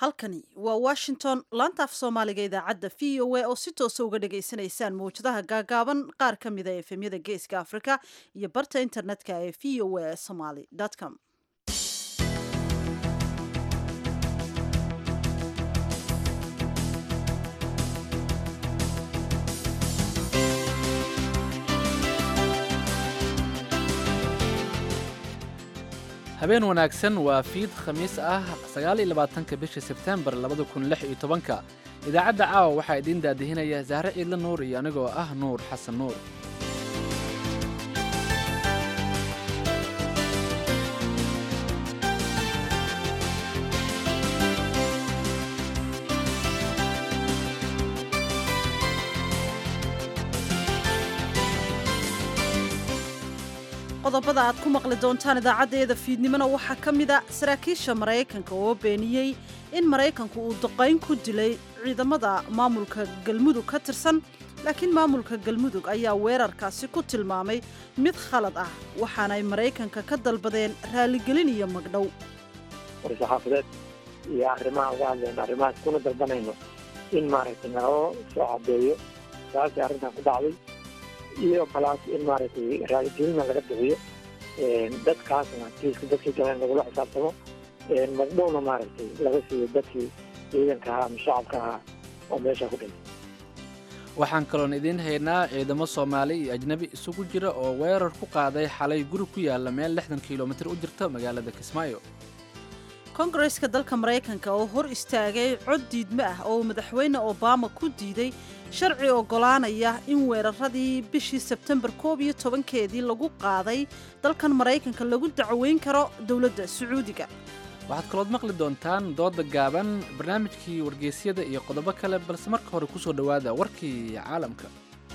halkani waa washington laanta af soomaaliga idaacadda v o a oo si toosa uga dhagaysanaysaan mawjadaha gaagaaban qaar ka mida efemyada geeska africa iyo barta internetka ee v o a somaly com habeen wanaagsan waa fiid khamiis ah sagaaliyo labaatanka bisha sebtembar labada kun lix iyo tobanka idaacadda caawa waxaa idiin daadihinaya sahre ciidla nuur iyo anigoo ah nuur xasan nuur qodobada aad ku maqli doontaan idaacaddeeda fiidnimona waxaa ka mid a saraakiisha maraykanka oo beeniyey in maraykanku uu duqayn ku dilay ciidamada maamulka galmudug ka tirsan laakiin maamulka galmudug ayaa weerarkaasi ku tilmaamay mid khalad ah waxaanay maraykanka ka dalbadeen raaligelin iyo magdhow war-saxaafadeed iyo arrimaha uga hadlayno arrimahaas kuna dalbanayno in maaragtay naloo soo cadeeyo saasay arrintan ku dhacday iyo balaas in maaragtay raaligelina laga bixiyo dadkaasna kiiska dadkii galeen lagula xisaabtamo magdhowna maaragtay laga siiyo dadkii ciidanka ahaa ama shacabka ahaa oo meesha ku dhintay waxaan kaloon idiin haynaa ciidamo soomaali iyo ajnebi isugu jira oo weerar ku qaaday xalay guri ku yaalla meel lixdan kilomitir u jirta magaalada kismaayo kongareska dalka maraykanka oo hor istaagay cod diidmo ah oo madaxweyne obama ku diiday sharci oggolaanaya in weeraradii bishii sebtembar koob iyo tobankeedii lagu qaaday dalkan maraykanka lagu dacweyn karo dowladda sacuudiga waxaad kalood maqli doontaan dooda gaaban barnaamijkii wargeysyada iyo qodobo kale balse marka hore ku soo dhowaada warkii caalamka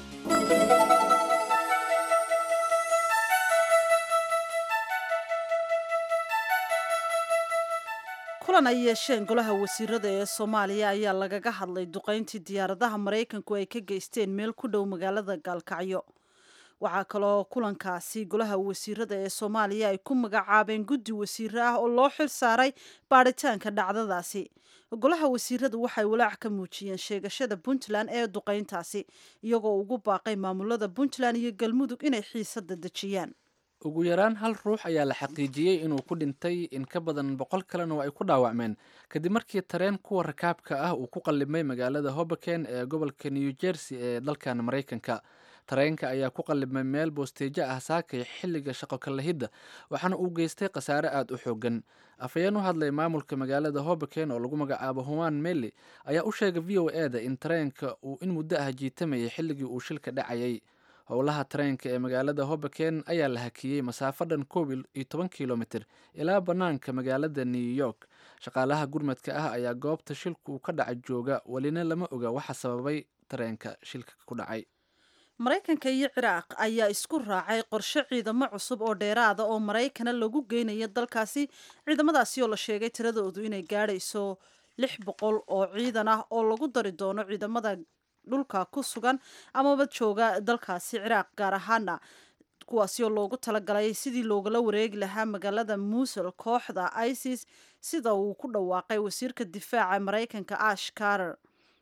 kulan ay yeesheen golaha wasiirada ee soomaaliya ayaa lagaga hadlay duqayntii diyaaradaha maraykanku ay ka geysteen meel ku dhow magaalada gaalkacyo waxaa kaloo kulankaasi golaha wasiirada ee soomaaliya ay ku magacaabeen guddi wasiire ah oo loo xil saaray baadhitaanka dhacdadaasi golaha wasiiradu waxay walaac ka muujiyeen sheegashada puntland ee duqayntaasi iyagoo ugu baaqay maamulada puntland iyo galmudug inay xiisada dejiyaan ugu yaraan hal ruux ayaa la xaqiijiyey inuu ku dhintay in ka badan boqol kalena oo ay ku dhaawacmeen kadib markii tareen kuwa rakaabka ah uu ku qallimay magaalada hoboken ee gobolka new jersey ee dalkan maraykanka tareenka ayaa ku qallimay meel boosteejo ah saakay xilliga shaqo kalahidda waxaana uu geystay khasaare aada u xoogan afhayeen u hadlay maamulka magaalada hoboken oo lagu magacaabo human meli ayaa u sheegay v o eda in tareenka uu in muddo ah jiitamayay xilligii uu shilka dhacayay howlaha tareenka ee magaalada hoboken ayaa la hakiyey masaafo dhan koob iyo toban kilomitir ilaa bannaanka magaalada new york shaqaalaha gurmadka ah ayaa goobta shilku ka dhaca jooga welina lama oga waxa sababay tareenka shilka ku dhacay maraykanka iyo ciraaq ayaa isku raacay qorshe ciidamo cusub oo dheeraada oo maraykana lagu geynayo dalkaasi ciidamadaasi oo la sheegay tiradoodu inay gaadhayso lix boqol oo ciidan ah oo lagu dari doono ciidamada dhulka ku sugan amaba jooga dalkaasi ciraaq gaar ahaana kuwaasi oo loogu talagalay sidii loogala wareegi lahaa magaalada muusul kooxda isis sida uu ku dhawaaqay wasiirka difaaca maraykanka ash karer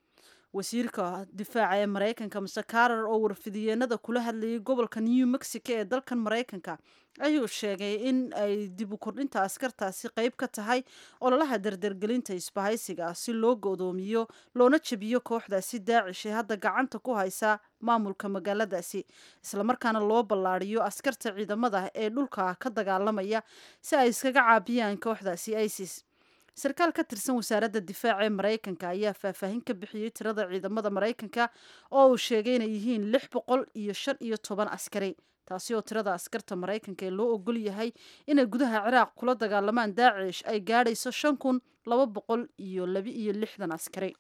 wasiirka difaaca ee maraykanka mase karer oo warfidiyeenada kula hadlayay gobolka new mexico ee dalkan maraykanka ayuu sheegay in ay dib u kordhinta askartaasi qeyb ka tahay ololaha dardargelinta isbahaysiga si loo godoomiyo loona jebiyo kooxdaasi daacish ee hadda gacanta ku haysa maamulka magaaladaasi islamarkaana loo ballaariyo askarta ciidamada ee dhulka ka dagaalamaya si ay iskaga caabiyaan kooxdaasi isis sarkaal ka tirsan wasaaradda difaaca ee maraykanka ayaa faahfaahin ka bixiyey tirada ciidamada maraykanka oo uu sheegay inay yihiin lix boqol iyo shan iyo toban askari taasi oo tirada askarta maraykanka ee loo ogol yahay inay gudaha ciraaq kula dagaalamaan daacish ay gaadhayso shan kun laba boqol iyo laba iyo lixdan askari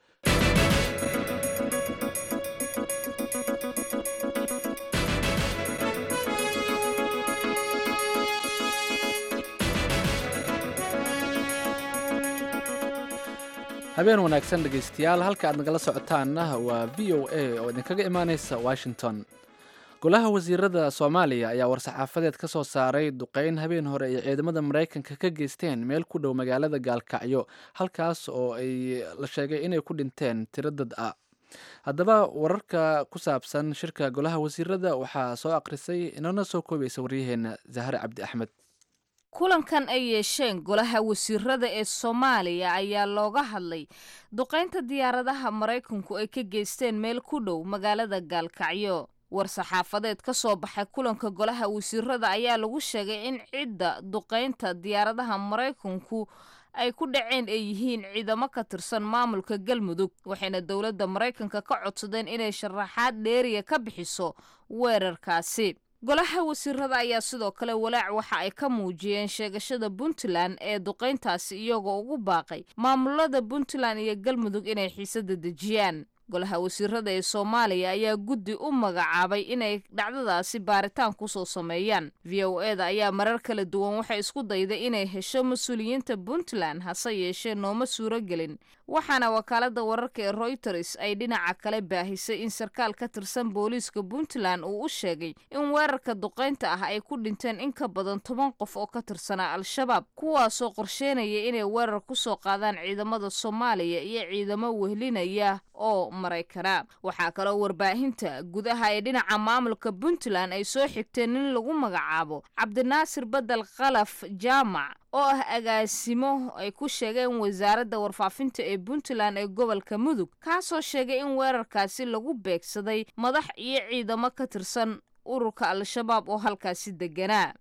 habeen wanaagsan dhegaystayaal halka aad nagala socotaanna waa v o a oo idinkaga imaanaysa washington golaha wasiirada soomaaliya ayaa war-saxaafadeed ka soo saaray duqeyn habeen hore ay ciidamada maraykanka ka geysteen meel ku dhow magaalada gaalkacyo halkaas oo ay la sheegay inay ku dhinteen tiro dad ah haddaba wararka ku saabsan shirka golaha wasiirada waxaa soo akhrisay inana soo koobaysa waryaheena zahre cabdi axmed kulankan ay yeesheen golaha wasiirada ee soomaaliya ayaa looga hadlay duqaynta diyaaradaha maraykanku ay ka geysteen meel ku dhow magaalada gaalkacyo war-saxaafadeed ka soo baxay kulanka golaha wasiirada ayaa lagu sheegay in cidda duqaynta diyaaradaha maraykanku ay ku dhaceen ay yihiin ciidamo ka tirsan maamulka galmudug waxayna dowladda maraykanka ka codsadeen inay sharaxaad dheeriya ka bixiso weerarkaasi golaha wasiirada ayaa sidoo kale walaac waxa ay ka muujiyeen sheegashada puntland ee duqayntaasi iyagoo ugu baaqay maamulada puntland iyo galmudug inay xiisada dejiyaan golaha wasiirada ee soomaaliya ayaa guddi u magacaabay inay dhacdadaasi baaritaan kusoo sameeyaan v o e da ayaa marar kala duwan waxay isku dayday inay hesho mas-uuliyiinta puntland hase yeeshee nooma suuro gelin waxaana wakaalada wararka ee royters ay dhinaca kale baahisay in sarkaal ka tirsan booliiska puntland uu u sheegay in weerarka duqaynta ah ay ku dhinteen in ka badan toban qof oo ka tirsanaa al-shabaab kuwaasoo qorsheynaya inay weerar kusoo qaadaan ciidamada soomaaliya iyo ciidamo wehlinaya oo maraykana waxaa kaloo warbaahinta gudaha ee dhinaca maamulka puntland ay soo xigteen in lagu magacaabo cabdinaasir bedel khalaf jaamac oo ah agaasimo ay ku sheegeen wasaaradda warfaafinta ee puntland ee gobolka mudug kaasoo sheegay in weerarkaasi lagu beegsaday madax iyo ciidamo ka tirsan ururka al-shabaab oo halkaasi deganaa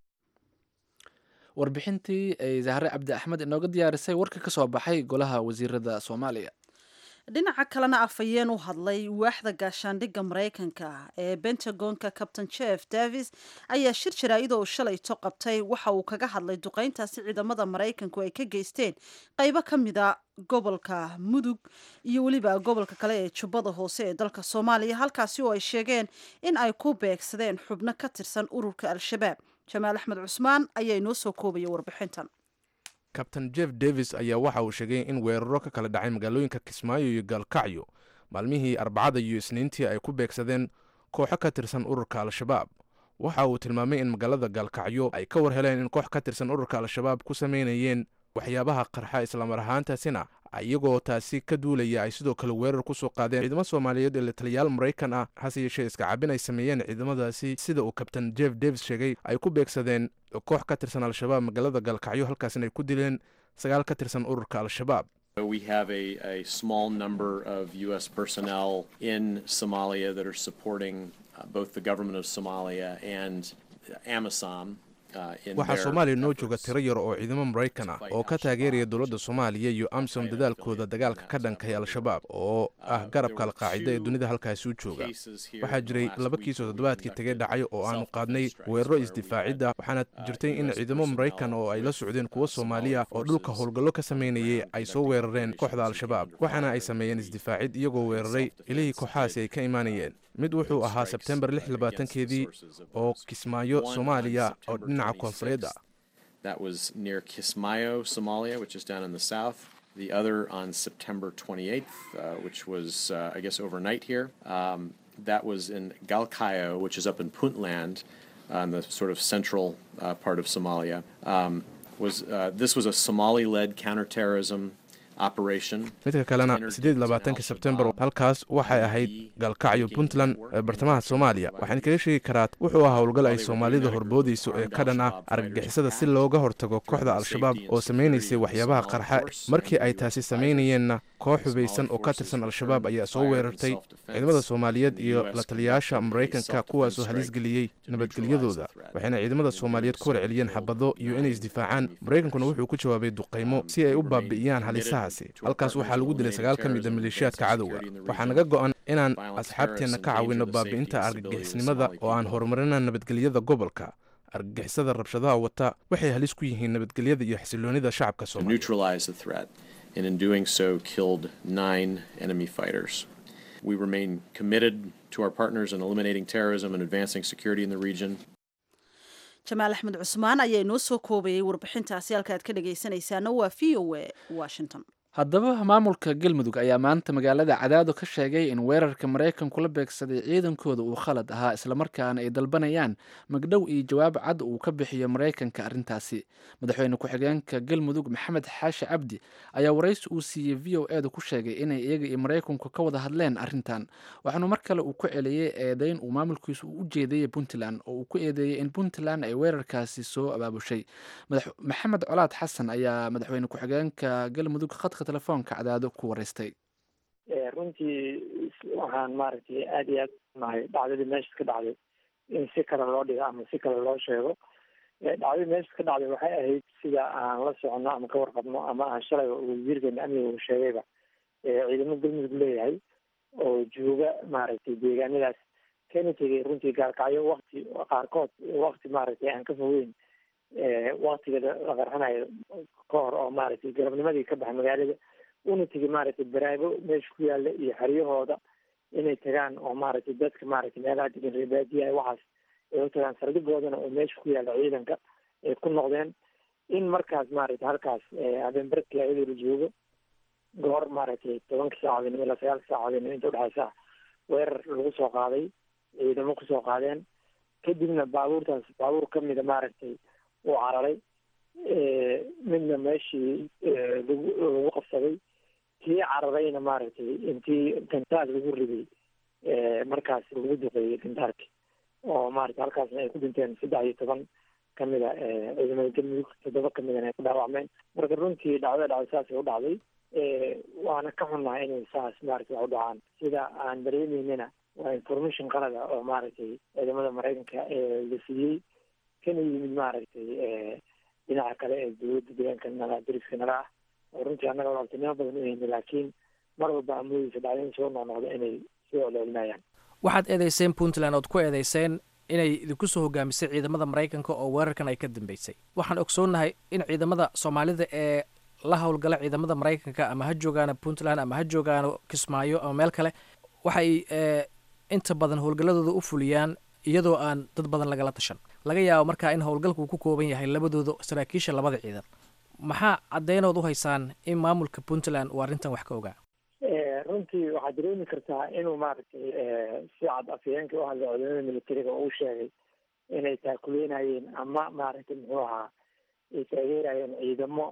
warbixintii ay zahre cabdi axmed inooga diyaarisay warka ka soo baxay golaha wasiirada soomaaliya dhinaca kalena afhayeen u hadlay waaxda gaashaandhigga maraykanka ee bentagonka captain jeff davis ayaa shir jaraa'id oo shalayto qabtay waxa uu kaga hadlay duqayntaasi ciidamada maraykanku ay ka geysteen qaybo ka mida gobolka mudug iyo weliba gobolka kale ee jubbada hoose ee dalka soomaaliya halkaasi oo ay sheegeen in ay ku beegsadeen xubno ka tirsan ururka al-shabaab jamaal axmed cusmaan ayaa inoo soo koobaya warbixintan kabtain jeff davis ayaa waxa uu sheegay in weeraro ka kala dhacay magaalooyinka kismaayo iyo gaalkacyo maalmihii arbacada iyo isniintii ay ku beegsadeen kooxo ka tirsan ururka al-shabaab waxa uu tilmaamay in magaalada gaalkacyo ay ka war heleen in koox ka tirsan ururka al-shabaab ku samaynayeen waxyaabaha qarxa islamar ahaantaasina iyagoo taasi ka duulaya ay sidoo kale weerar ku soo qaadeen ciidamo soomaaliyeed ee lataliyaal maraykan ah hase yeeshee iska cabin ay sameeyeen ciidamadaasi sida uu kabtain jeff davis sheegay ay ku beegsadeen koox ka tirsan al-shabaab magaalada gaalkacyo halkaasina ay ku dileen sagaal ka tirsan ururka al-shabaab We have a, a small number of U.S. personnel in Somalia that are supporting uh, both the government of Somalia and AMISOM. waxaa soomaaliya noo jooga tiro yar oo ciidamo maraykan ah oo ka taageeraya dowladda soomaaliya iyo amsom dadaalkooda dagaalka ka dhankay al-shabaab oo ah garabka alqaacida ee dunida halkaasi u jooga waxaa jiray laba kiisoo toddobaadkii tegay dhacay oo aanu qaadnay weeraro isdifaacidda waxaana jirtay in ciidamo maraykan oo ay la socdeen kuwo soomaaliya oo dhulka howlgallo ka samaynayay ay soo weerareen kooxda al-shabaab waxaana ay sameeyeen isdifaacid iyagoo weeraray ilihii kooxahaasi ay ka imaanayeen mid wuxuu ahaa sebtembar lix labaatankeedii oo kismaayo soomaaliya oo dhinaca koonfureed ah That was near Kismayo, Somalia, which is down in the south. The other on September 28th, uh, which was, uh, I guess, overnight here. Um, that was in Galkayo, which is up in Puntland, on the sort of central uh, part of Somalia. Um, was uh, this was a Somali-led counterterrorism midka kalena siddeed labaatanka sebtembar halkaas waxay ahayd gaalkacyo puntland ee bartamaha soomaaliya waxaan kaga sheegi karaa wuxuu ah howlgal ay soomaalida horboodayso ee ka dhan ah argagixisada si looga hortago kooxda al-shabaab oo samaynaysay waxyaabaha qarxa markii ay taasi samaynayeenna koox hubaysan oo ka tirsan al-shabaab ayaa soo weerartay ciidamada soomaaliyeed iyo la taliyayaasha maraykanka kuwaasoo halis geliyey nabadgelyadooda waxayna ciidamada soomaaliyeed ku warceliyeen xabado iyo inay isdifaacaan maraykankuna wuxuu ku jawaabay duqaymo si ay u baabi'iyaan halisaha halkaas waxaa lagu dilay sagaal ka mid a maleeshiyaadka cadowga waxaa naga go'an inaan asxaabteenna ka caawinno baabi'inta argagixisnimada oo aan horumarina nabadgelyada gobolka argagixisada rabshadaha wata waxay halis ku yihiin nabadgelyada iyo xasiloonida shacabka soomaaliya and in doing so killed nine enemy fighters. We remain committed to our partners in eliminating terrorism and advancing security in the region. jamaal axmed cusmaan ayaa inoo soo koobayay warbixintaasi halka aad ka dhagaysanaysaana waa v o a washington haddaba maamulka galmudug ayaa maanta magaalada cadaado ka sheegay in weerarka maraykanku la beegsaday ciidankooda uu khalad ahaa islamarkaana ay dalbanayaan magdhow iyo jawaab cad uu ka bixiyo maraykanka arrintaasi madaxweyne ku-xigeenka galmudug maxamed xaashi cabdi ayaa waraysi uu siiyey v o edu ku sheegay inay iyaga iyo maraykanku ka wada hadleen arrintan waxaanu mar kale uu ku celiyey eedeyn uu maamulkiisu u jeedayey puntland oo uu ku eedeeyey in puntland ay weerarkaasi soo abaabushay maxamed colaad xasan ayaa madaxweyne ku-xigeenka galmudug khadka telefoonka cadaado ku waraystay runtii waxaan maaragtay aada iyo aad nahay dhacdadii meesha ka dhacday in si kale loo dhigo ama si kale loo sheego dhacdadii meesha ka dhacday waxay ahayd sida aan la soconno ama ka warqabno ama aan shalay wasiirkeena amniga uu sheegayba ciidamo galmudug leeyahay oo jooga maaragtay deegaanadaas kana tegay runtii gaalkacyo wakti qaarkood wakti maaragtay aan ka fogeyn waktiga la qarxanayo ka hor oo maaragtay galabnimadii ka baxa magaalada una tegi maaragtay baraago meesha ku yaala iyo xeryahooda inay tagaan oo maaragtay dadka maaragtay meelaha degan reebaadiyaha waxaas ay u tagaan saldhigoodana oo meesha ku yaala ciidanka ay ku noqdeen in markaas maaragtay halkaas habeenbarkii iyadoo la joogo goor maaragtay tobanka saacadoodnimo ilaa sagaalka saacadoodnimo inta udhexaysa weerar lagu soo qaaday ciidamo kusoo qaadeen kadibna baabuurtaas baabuur kamida maaragtay uu cararay midna meeshii lagu lagu qabsaday kii cararayna maaragtay intii gantaal lagu riday markaas lagu duqeeyey gantaalki oo maaragtay halkaasna ay ku dhinteen saddex iyo toban kamida ciidamada galmudug toddoba kamidana ay ku dhaawacmeen marka runtii dhacdada dhacday saasay u dhacday waana ka xunnahay inay saas maaragtay wax u dhacaan sida aan dareemeynana waa information qalada oo maaragtay ciidamada maraykanka la siiyey kana yimid maaragtay dhinaca kale ee dowladda deegaanka nala dariska nala ah oo runtii annaga walaaltinimo badan u hayna laakiin mar walba amoodeysa dhacdooyin soo noqnoqda inay soo celcelinayaan waxaad eedeyseen puntland ood ku eedeyseen inay idinku soo hogaamisay ciidamada maraykanka oo weerarkan ay ka dambeysay waxaan ogsoonnahay in ciidamada soomaalida ee la howlgala ciidamada maraykanka ama ha joogaano puntland ama ha joogaano kismaayo ama meel kale waxay inta badan howlgalladooda u fuliyaan iyadoo aan dad badan lagala tashan laga yaabo markaa in howlgalku uu ku kooban yahay labadooda saraakiisha labada ciidan maxaa caddeynood u haysaan in maamulka puntland uu arrintan wax ka ogaa runtii waxaad dareemi kartaa inuu maaragtay si cad afhayeenkii u hadlay ciidamada militariga uu sheegay inay taakuleynayeen ama maaragtay muxuu ahaa ay taageerayeen ciidamo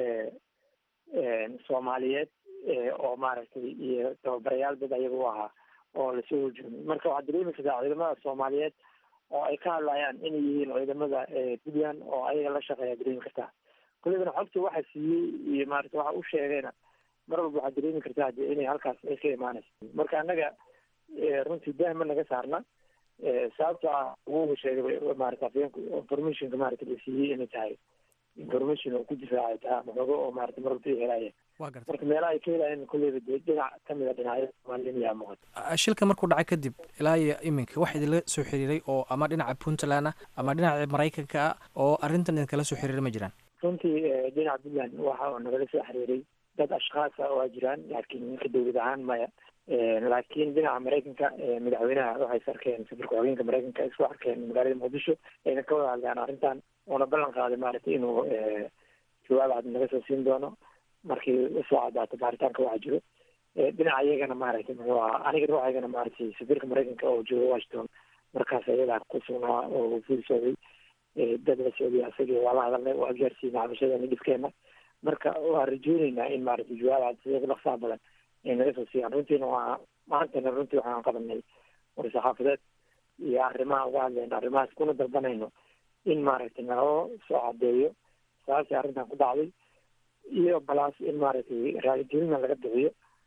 soomaaliyeed oo maaragtay iyo tababarayaal dad ayaga u ahaa oo lasoo horjoogay marka waxaad dareemi kartaa ciidamada soomaaliyeed oo ay ka hadlayaan inay yihiin ciidamada puntland oo ayaga la shaqeeya dareemi kartaa kullibana xogta waxa siiyey iyo maarata waxa u sheegayna mar walba waxaad dareemi kartaa de inay halkaas ay ka imaanayso marka annaga runtii dahma naga saarna sababto ah wuuga sheegay maarata afyeenku informationka maarata la siiyey inay tahay information oo ku difaacay taa maxooga oo maarata mar walba ay helaayeen marka meelaha ay ka helaayeen kulleyba de dhinac kamid a dhinacyada soomaalida yaa muuqata shilka markuu dhacay kadib ilaa iyo iminka wax idinla soo xiriiray oo ama dhinaca puntland ah ama dhinaca maraykanka ah oo arrintan idinkala soo xiriiray ma jiraan runtii dhinaca puntland waxa oo nagala soo xiriiray dad ashkhaasa waa jiraan laakiin ninka dowlad ahaan maya laakiin dhinaca maraykanka madaxweynaha waxay is arkeen safarka xogeenka maraykanka isku arkeen magaalada muqdisho ayna ka wada hadleen arrintan oona ballan qaaday maaragtay inuu jawaab cad naga soo siin doono markii usoo cadaato baaritaanka waxa jiro dhinaca iyagana maaragtay muxuu ahaa aniga ruuxaygana maaragtay safiirka maraykanka oo jooga washington markaas ayadaa ku sugnaa oo ful socday dad la socday asagii waa la hadalnay waa gaarsiinay cabashadana dhibkeena marka waa rajooneynaa in maaragtay jawaab cad sida dhaqsaha badan ay naga soo siiyaan runtiina waa maantana runtii waxaan qabanay war-saxaafadeed iyo arrimaha uga hadlayno arrimahaas kuna dalbanayno in maaragtay naloo soo cadeeyo sababtii arrintan ku dhacday iyo balaas in maaragtay raaligelina laga bixiyo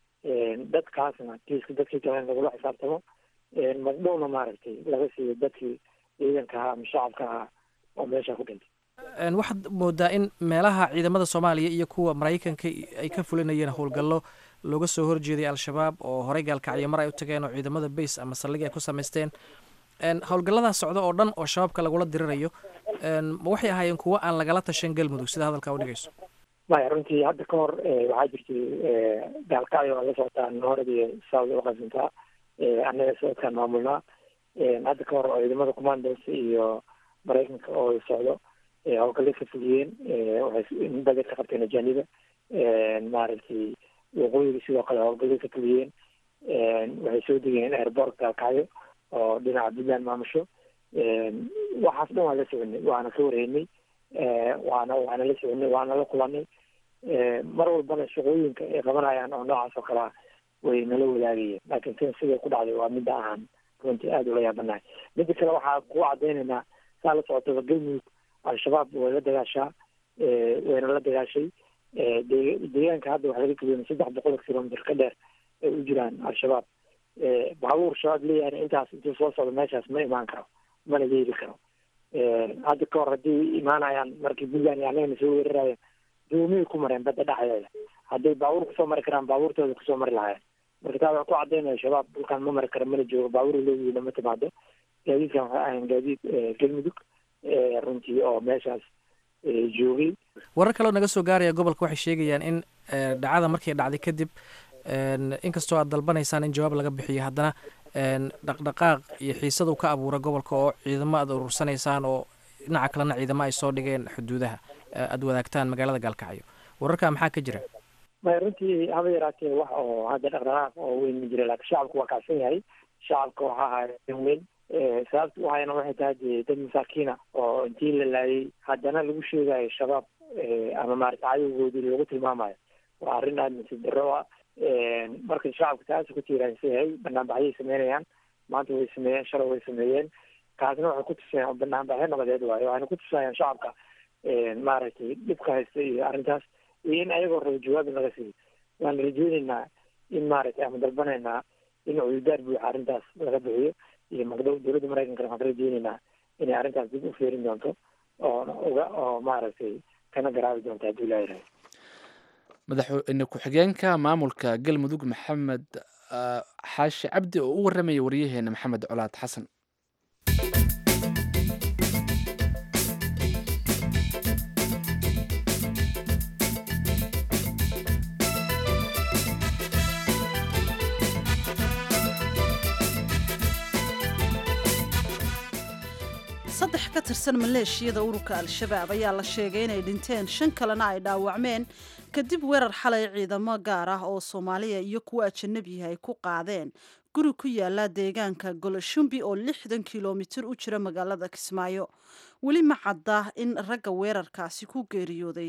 dadkaasna kiiska dadkii kale in lagula xisaabtamo magdhowna maaragtay laga siiyo dadkii ciidanka ahaa ama shacabka ahaa oo meesha ku dhintay waxaad moodaa in meelaha ciidamada soomaaliya iyo kuwa maraykanka ay ka fulinayeen howlgallo looga soo horjeeday al-shabaab oo horey gaalkacyo mar ay u tageen oo ciidamada base ama saldhig ay ku samaysteen howlgalladaas socda oo dhan oo shabaabka lagula dirirayo ma waxay ahaayeen kuwo aan lagala tashan galmudug sida hadalkaa udhigayso maya runtii hadda ka hor waxaa jirtay gaalkacyo la socotaa noorad iyo south uqasintaa annaga socodkaan maamulnaa hadda ka hor oo ciidamada commandos iyo maraykanka oo socdo howlgallay ka fuliyeen waxay bada ka qabteen ajaaniba maaragtay waqooyiga sidoo kale howlgalay ka fuliyeen waxay soo degeen airport gaalkacyo oo dhinaca puntland maamusho waxaas dhan waan la soconay waana ka wareynay waana waana la soconay waana la kulanay mar walbana shaqooyinka ay qabanayaan oo noocaas oo kalea way nala wadaagayeen laakiin tan siday ku dhacday waa midda aan runtii aada ula yaabanahay midda kale waxaa kugu cadaynaynaa saa la socotaba galmudug al-shabaab way la dagaashaa wayna la dagaashay deegaanka hadda waxaa laga geliyay saddex boqol kilomitr ka dheer ay u jiraan al-shabaab baabuur shabaab leeyahay intaas intuu soo socdo meeshaas ma imaan karo mana yeeli karo hadda ka hor haddii imaanayaan markii puntland iyo annagana soo weeraraya doomiyay ku mareen badda dhexdeeda hadday baabuur kusoo mari karaan baabuurtooda kusoo mari lahayen marka taa waxaa ku cadaynaya shabaab dhulkaan ma mari karo mana joogo baabuur leeyihiina ma timaado gaadiidkan waxay ahayn gaadiid galmudug runtii oo meeshaas joogay warar kaleo naga soo gaaraya gobolka waxay sheegayaan in dhacada markay dhacday kadib inkastoo aad dalbanaysaan in jawaab laga bixiyo haddana dhaqdhaqaaq iyo xiisad uu ka abuura gobolka oo ciidamo aad urursanaysaan oo dhinaca kalena ciidamo ay soo dhigeen xuduudaha aada wadaagtaan magaalada gaalkacyo wararkaa maxaa ka jira may runtii haba yaraatee wax oo hadda dhaqdhaqaaq oo weyn ma jira laakiin shacabku waa kacsan yahay shacabka waxaa haya weyn sababta u hayana waxay tahay dee dad masaakiina oo intii la laayay haddana lagu sheegayo shabaab ama maarata cadowgoodii lagu tilmaamayo waa arrin aada nasiib darro ah marka shacabka taas ku tiiraansan yahay banaanbaxyay sameynayaan maanta way sameeyeen shalay way sameeyeen kaasna waxay ku tusayaan banaanbaxyo nabadeed waayo waxayna ku tusayaan shacabka maaragtay dhibka haysta iyo arrintaas iyo in ayagoo rabo jawaab in laga siiyo waan rajeyneynaa in maaragtay ama dalbanaynaa in cududaar buuxa arrintaas laga bixiyo iyo magdhow dowladda maraykankana waxaan ka rajeyneynaa inay arrintaas dib u feerin doonto oo uga oo maaragtay kana garaabi doonto haddii laa yirahay madaxweyne ku-xigeenka maamulka galmudug maxamed xaashi cabdi oo u warramaya waryaheena maxamed colaad xasan saddex ka tirsan maleeshiyada ururka al-shabaab ayaa la sheegay inay dhinteen shan kalena ay dhaawacmeen kadib weerar xalay ciidamo gaar ah oo soomaaliya iyo kuwa ajanabiha ay ku qaadeen guri ku yaala deegaanka golashumbi oo lixdan kilomitir u jira magaalada kismaayo weli ma cadda in ragga weerarkaasi ku geeriyooday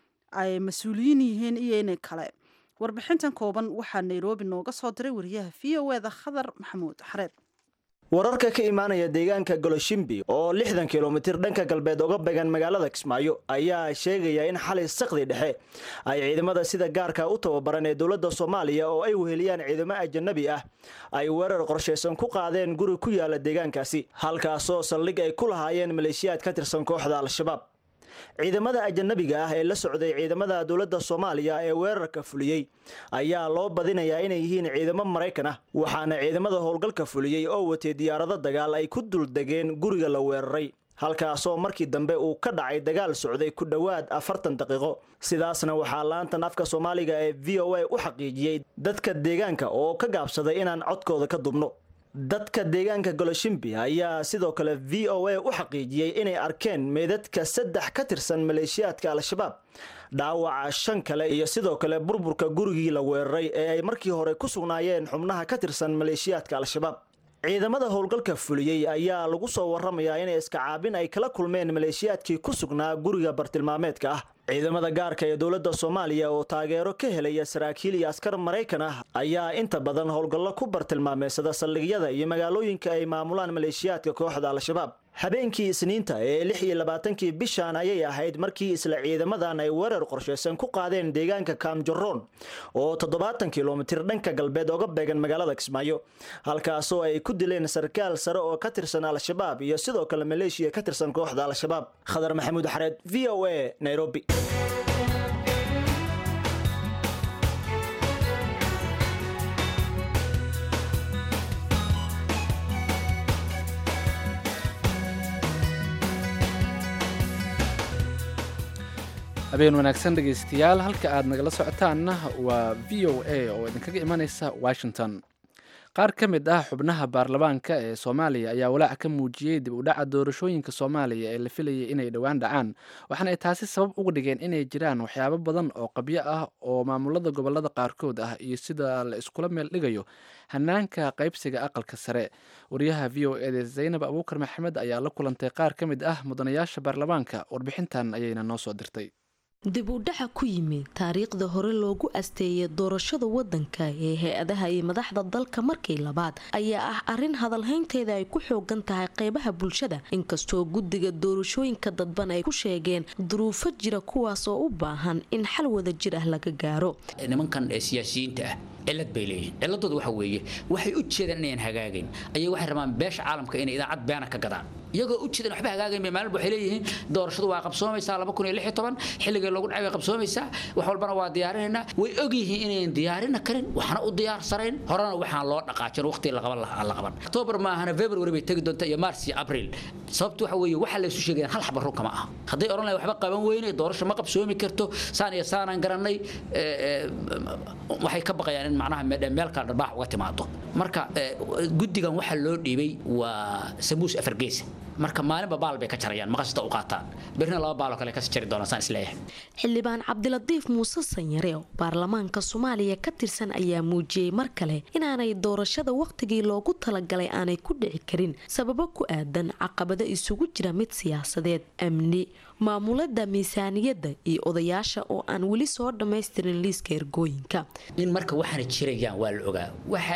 ay mas-uuliyiin yihiin iyo inay kale warbixintan kooban waxaa nairobi nooga soo diray wariyaha v o eda khadar maxamuud xareed wararka ka imaanaya deegaanka goloshimbi oo lixdan kilomitir dhanka galbeed oga began magaalada kismaayo ayaa sheegaya in xalay sakdi dhexe ay ciidamada sida gaarka u tababaran ee dowladda soomaaliya oo ay weheliyaan ciidamo ajanabi ah ay weerar qorshaysan ku qaadeen guri ku yaala deegaankaasi halkaasoo saldhig ay ku lahaayeen maleeshiyaad ka tirsan kooxda al-shabaab ciidamada ajanabiga ah ee la socday ciidamada dowladda soomaaliya ee weerarka fuliyey ayaa loo badinayaa inay yihiin ciidamo maraykan ah waxaana ciidamada howlgalka fuliyey oo watay diyaarado dagaal ay ku duldegeen guriga la weeraray halkaasoo markii dambe uu ka dhacay dagaal socday ku dhowaad afartan daqiiqo sidaasna waxaa laantan afka soomaaliga ee v o a u xaqiijiyey dadka deegaanka oo ka gaabsaday inaan codkooda ka dubno dadka deegaanka goloshimbi ayaa sidoo kale v o a u xaqiijiyey inay arkeen meedadka saddex ka tirsan maleeshiyaadka al-shabaab dhaawaca shan kale iyo sidoo kale burburka gurigii la weeraray ee ay markii hore ku sugnaayeen xubnaha ka tirsan maleeshiyaadka al-shabaab ciidamada howlgalka fuliyey ayaa lagu soo waramayaa inay iskacaabin ay kala kulmeen maleeshiyaadkii ku sugnaa guriga bartilmaameedka ah ciidamada gaarka ee dowladda soomaaliya oo taageero ka helaya saraakiil iyo askar maraykan ah ayaa inta badan howlgallo ku bartilmaameysada saldhigyada iyo magaalooyinka ay maamulaan maleeshiyaadka kooxda al-shabaab habeenkii isniinta ee lix iyo labaatankii bishan ayay ahayd markii isla ciidamadan ay weerar qorshaysan ku qaadeen deegaanka kaamjaroon oo toddobaatan kilomitir dhanka galbeed oga beegan magaalada kismaayo halkaasoo ay ku dileen sarkaal sare oo ka tirsan al-shabaab iyo sidoo kale maleeshiya ka tirsan kooxda al-shabaab khadar maxamuud xareed v o a nairobi habeen wanaagsan dhegaystayaal halka aad nagala socotaanna waa v o a oo idinkaga imanaysa washington qaar ka mid ah xubnaha baarlamaanka ee soomaaliya ayaa walaac ka muujiyey dib u dhaca doorashooyinka soomaaliya ee la filayay inay dhowaan dhacaan waxaana ay taasi sabab uga dhigeen inay jiraan waxyaabo badan oo qabyo ah oo maamulada gobolada qaarkood ah iyo sida la iskula meel dhigayo hanaanka qaybsiga aqalka sare wariyaha v o eda zaynab abuukar maxamed ayaa la kulantay qaar ka mid ah mudanayaasha baarlamaanka warbixintan ayayna noo soo dirtay dib u dhaca ku yimid taariikhda hore loogu asteeyay doorashada wadanka ee hay-adaha iyo madaxda dalka markii labaad ayaa ah arin hadalhaynteeda ay ku xoogan tahay qeybaha bulshada inkastoo guddiga doorashooyinka dadban ay ku sheegeen duruufo jira kuwaas oo u baahan in xal wada jir ah laga gaaro nimankan siyaasiyiinta ah cilad bay leeyihin ciladooda waxa weeye waxay u jeedaan inayan hagaagayn ayay waxay rabaan beesha caalamka inay idaacad beena ka gadaan iyagoo u jeedan waxba hagaagayn bay maalin waxay leeyihiin doorashadu waa qabsoomaysaa laba kun iyo lix iyo toban xilligii loogu dhacay way qabsoomaysaa wax walbana waa diyaarinaynaa way og yihiin inayan diyaarina karin waxna u diyaarsanayn horena waxaan loo dhaqaajin waqti la qaban la qaban october maahana february bay tegi doonta iyo mars iyo april sababtu waxa weeye waxa laysu sheegayaan hal xaba run kama aha hadday odhan lahay waxba qaban weyne doorasho ma qabsoomi karto saan iyo saanaan garanay waxay ka baqayaan in macnaha meel kale dharbaax uga timaado marka guddigan waxaa loo dhiibay waa samuus afargeesa marka maalinba baal bay ka jarayaan maqasita u qaataan berrina laba baaloo kale kasi jari doonaan saan isleeyahay xildhibaan cabdilatiif muuse sanyare oo baarlamaanka soomaaliya ka tirsan ayaa muujiyey mar kale inaanay doorashada wakhtigii loogu talagalay aanay ku dhici karin sababo ku aadan caqabado isugu jira mid siyaasadeed amni maamulada miisaaniyadda iyo odayaasha oo aan weli soo dhammaystirin liiska ergooyinka in marka waxaana jirayaan waa la ogaa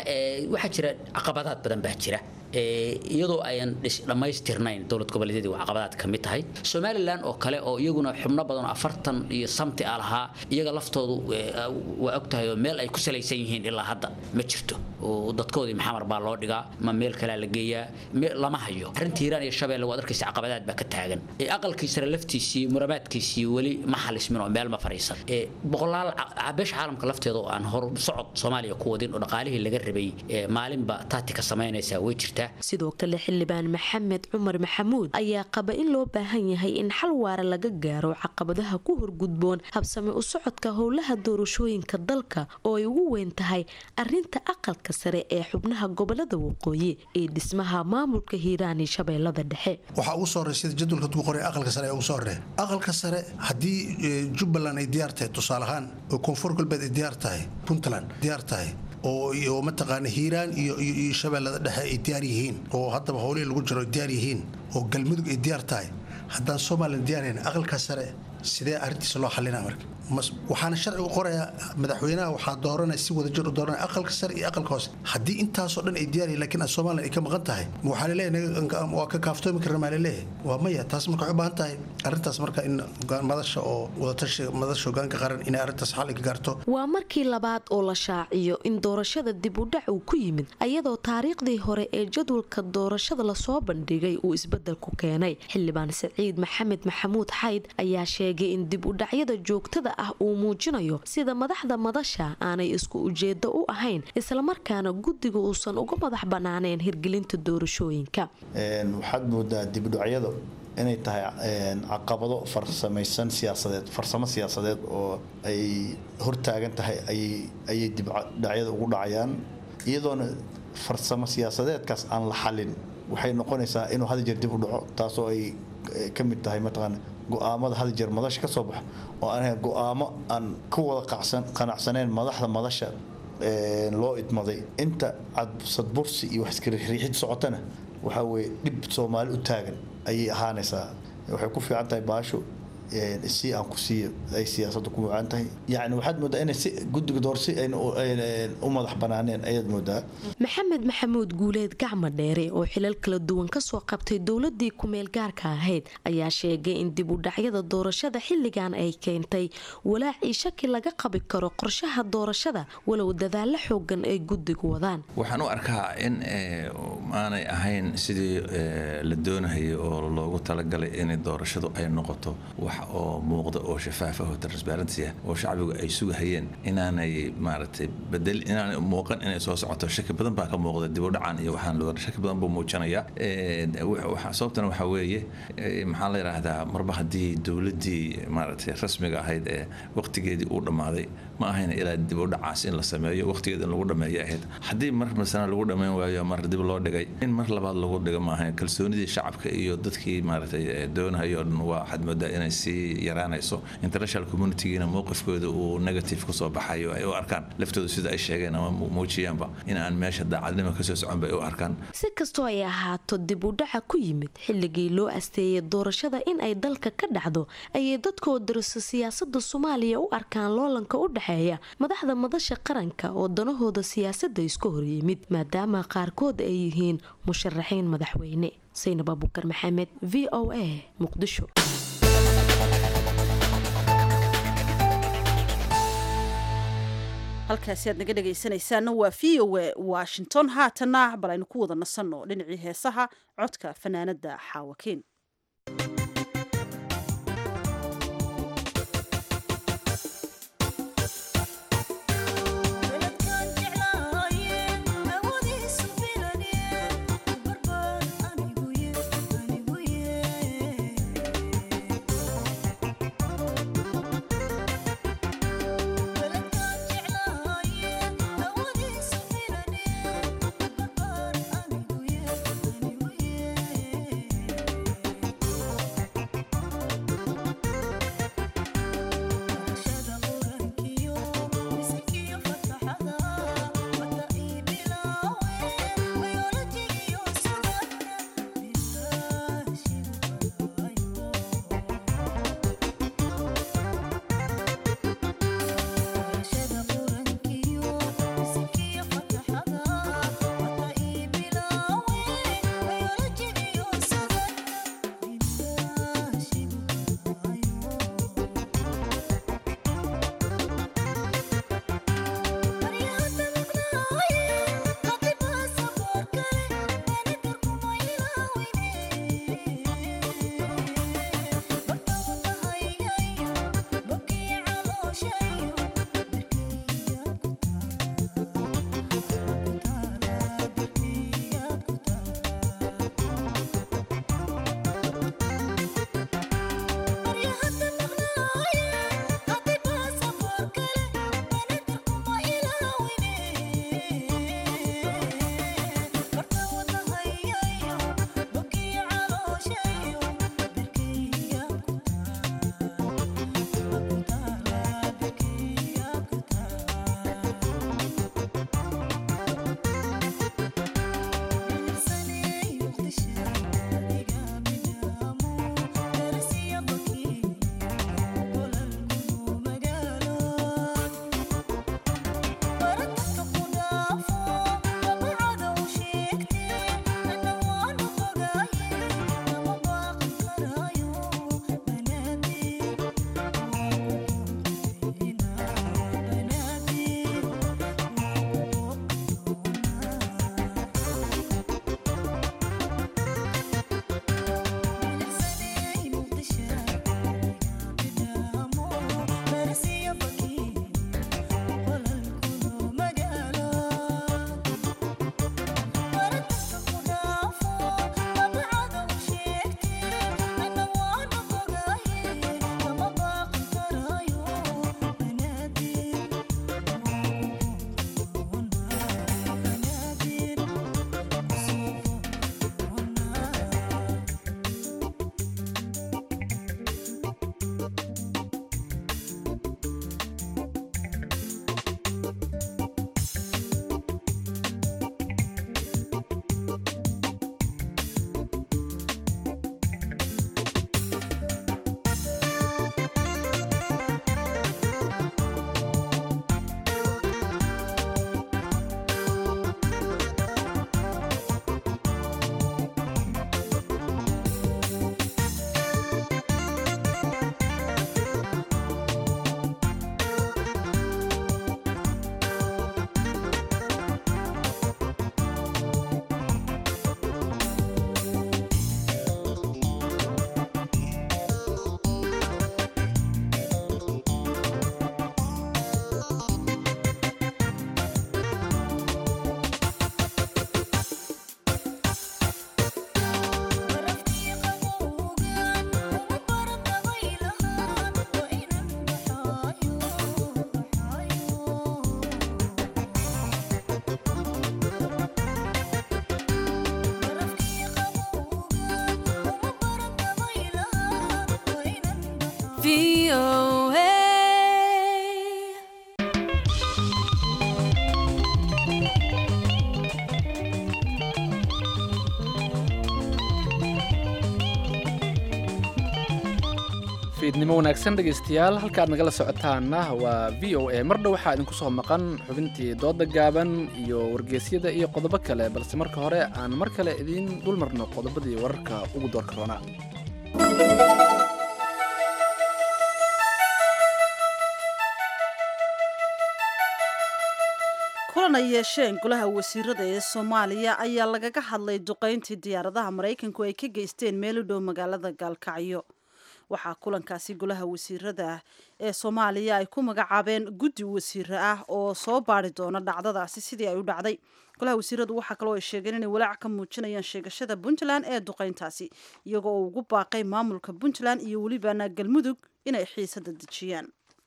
waxaa jira caqabadaad badan baa jira iyadoo ayan dhammaystirnayn dowlad goboleedyadii waa caqabadaad ka mid tahay somalilan oo kale oo iyaguna xubno badan oo afartan iyo samti a lahaa iyaga laftoodu waa og tahay oo meel ay ku salaysan yihiin ilaa hadda ma jirto oo dadkoodii maxamar baa loo dhigaa ma meel kalea la geeyaa lama hayo arrinta hiiraan iyo shabeelle waad arkaysa caqabadaad baa ka taagan aqalkii sare laftiisii murabaadkiisii weli ma xalismin oo meel ma fariisan boqolaal beesha caalamka lafteeda oo aan hor socod soomaaliya ku wadin oo dhaqaalihii laga rabay maalinba taatika samaynaysaa way jirta sidoo kale xildhibaan maxamed cumar maxamuud ayaa qaba in loo baahan yahay in xal waara laga gaaro caqabadaha ku horgudboon habsami u socodka howlaha doorashooyinka dalka oo ay ugu weyn tahay arinta aqalka sare ee xubnaha gobolada waqooyi ee dhismaha maamulka hiiraan iyo shabeellada dhexe waxaa ugu soo horey sida jadwalka ku qoray aqalka sare ee ugu soo horey aqalka sare haddii jubbaland ay diyaar tahay tusaale ahaan oo koonfur galbeed ay diyaar tahay puntland diyaar tahay oo iyo mataqaana hiiraan iyo iyo shabeellada dhexe ay diyaar yihiin oo haddaba howlihii lagu jiro ay diyaar yihiin oo galmudug ay diyaar tahay haddaan somalilan diyaarayn aqalka sare sidee arrintiisa loo xalinaa marka waxaana sharcigu qorayaa madaxweynaha waxaa dooranaya si wadajir u dooranaya aqalka sare iyo aqalka hoose haddii intaasoo dhan ay diyaaryihin lakiin somalilan ay ka maqan tahay waxaa laleeyahay waa ka kaaftoomi karna maa laleeyahay waa maya taas marka waxay u baahan tahay arrintaas marka in madasha oo wadatashi madasha hogaanka qaran inay arrintaas xal ka gaarto waa markii labaad oo la shaaciyo in doorashada dib u dhac uu ku yimid ayadoo taariikhdii hore ee jadwalka doorashada lasoo bandhigay uu isbedelku keenay xildhibaan saciid maxamed maxamuud xayd ayaa sheegay in dib u dhacyada joogtada ah uu muujinayo sida madaxda madasha aanay isku ujeedo u ahayn islamarkaana guddiga uusan uga madax banaaneen hirgelinta doorashooyinka waxaad moodaa dibudhacyadu inay tahay caqabado farsamaysan siyaasadeed farsamo siyaasadeed oo ay hortaagan tahay ayay dibdhacyada ugu dhacayaan iyadoona farsamo siyaasadeedkaas aan la xalin waxay noqonaysaa inuu had jeer dib u dhaco taasoo ay ka mid tahay mataqaana go-aamada had jeer madasha ka soo baxa oo aan ahayn go-aamo aan ka wada qanacsaneyn madaxda madasha loo idmaday inta cadsadbursi iyo wax iskariixriixid socotana waxaa weye dhib soomaali u taagan ayay ahaanaysaa waxay ku fiican tahay baasho si aan ku siiyo ay siyaasadda ku mucaan tahay yacni waxaad moodaa inay si guddiga door si ayna u madax banaaneen ayaad moodaa maxamed maxamuud guuleed gacma dheere oo xilal kala duwan kasoo qabtay dowladii kumeel gaarka ahayd ayaa sheegay in dib u dhacyada doorashada xilligan ay keentay walaacii shaki laga qabi karo qorshaha doorashada walow dadaalo xoogan ay guddigu wadaan waxaan u arkaa in aanay ahayn sidii la doonahayay oo loogu talagalay in doorashadu ay noqoto wax oo muuqda oo shafaafa oo transparency ah oo shacbigu ay sugahayeen inaanay maaragtay bedel inaanay muuqan inay soo socoto shaki badan baa ka muuqda dib u dhacan iyo waxaan loo shaki badan buu muujinaya sababtana waxaa weeye maxaa la yidhaahdaa marba haddii dowladdii maaragtay rasmiga ahayd ee waqtigeedii uu dhammaaday ma ahayn ilaa dib u dhacaas in la sameeyo waqtigeeda in lagu dhameeyo ahayd haddii mar masana lagu dhammayn waayo mar dib loo dhigay in mar labaad lagu dhigo ma ahayn kalsoonidii shacabka iyo dadkii maaragtay doonahayo o dhan waa waxaad moodaa inay sii yaraanayso international communitygiina mowqifkooda uu negative kusoo baxayo ay u arkaan laftooda sida ay sheegeen ama muujiyaanba in aan meesha daacadnimo kasoo socon bay u arkaan si kastoo ay ahaato dib u dhaca ku yimid xilligii loo asteeyay doorashada in ay dalka ka dhacdo ayay dadkoo dariso siyaasada soomaaliya u arkaan loolanka u dhexeeya madaxda madasha qaranka oo danahooda siyaasadda isku horyimid maadaama qaarkood ay yihiin musharaxiin madaxweyne saynab abukar maxamed v o a muqdisho halkaasi aad naga dhegaysanaysaana waa v o a washington haatanna bal aynu ku wada nasanno dhinacii heesaha codka fanaanada xaawakiin Yeah. fiidnimo wanaagsan dhegaystayaal halka aad nagala socotaanna waa v o a mar dhow waxaa idinku soo maqan xubintii dooda gaaban iyo wargeysyada iyo qodobo kale balse marka hore aan mar kale idiin dul marno qodobadii wararka ugu doorka roonaa kulan ay yeesheen golaha wasiirada ee soomaaliya ayaa lagaga hadlay duqayntii diyaaradaha maraykanku ay ka geysteen meel u dhow magaalada gaalkacyo waxaa kulankaasi golaha wasiirada ee soomaaliya ay ku magacaabeen guddi wasiire ah oo soo baari doona dhacdadaasi sidii ay u dhacday golaha wasiiradu waxaa kaloo ay sheegeen inay walaac ka muujinayaan sheegashada puntland ee duqayntaasi iyagoo uu ugu baaqay maamulka puntland iyo welibana galmudug inay xiisada dejiyaan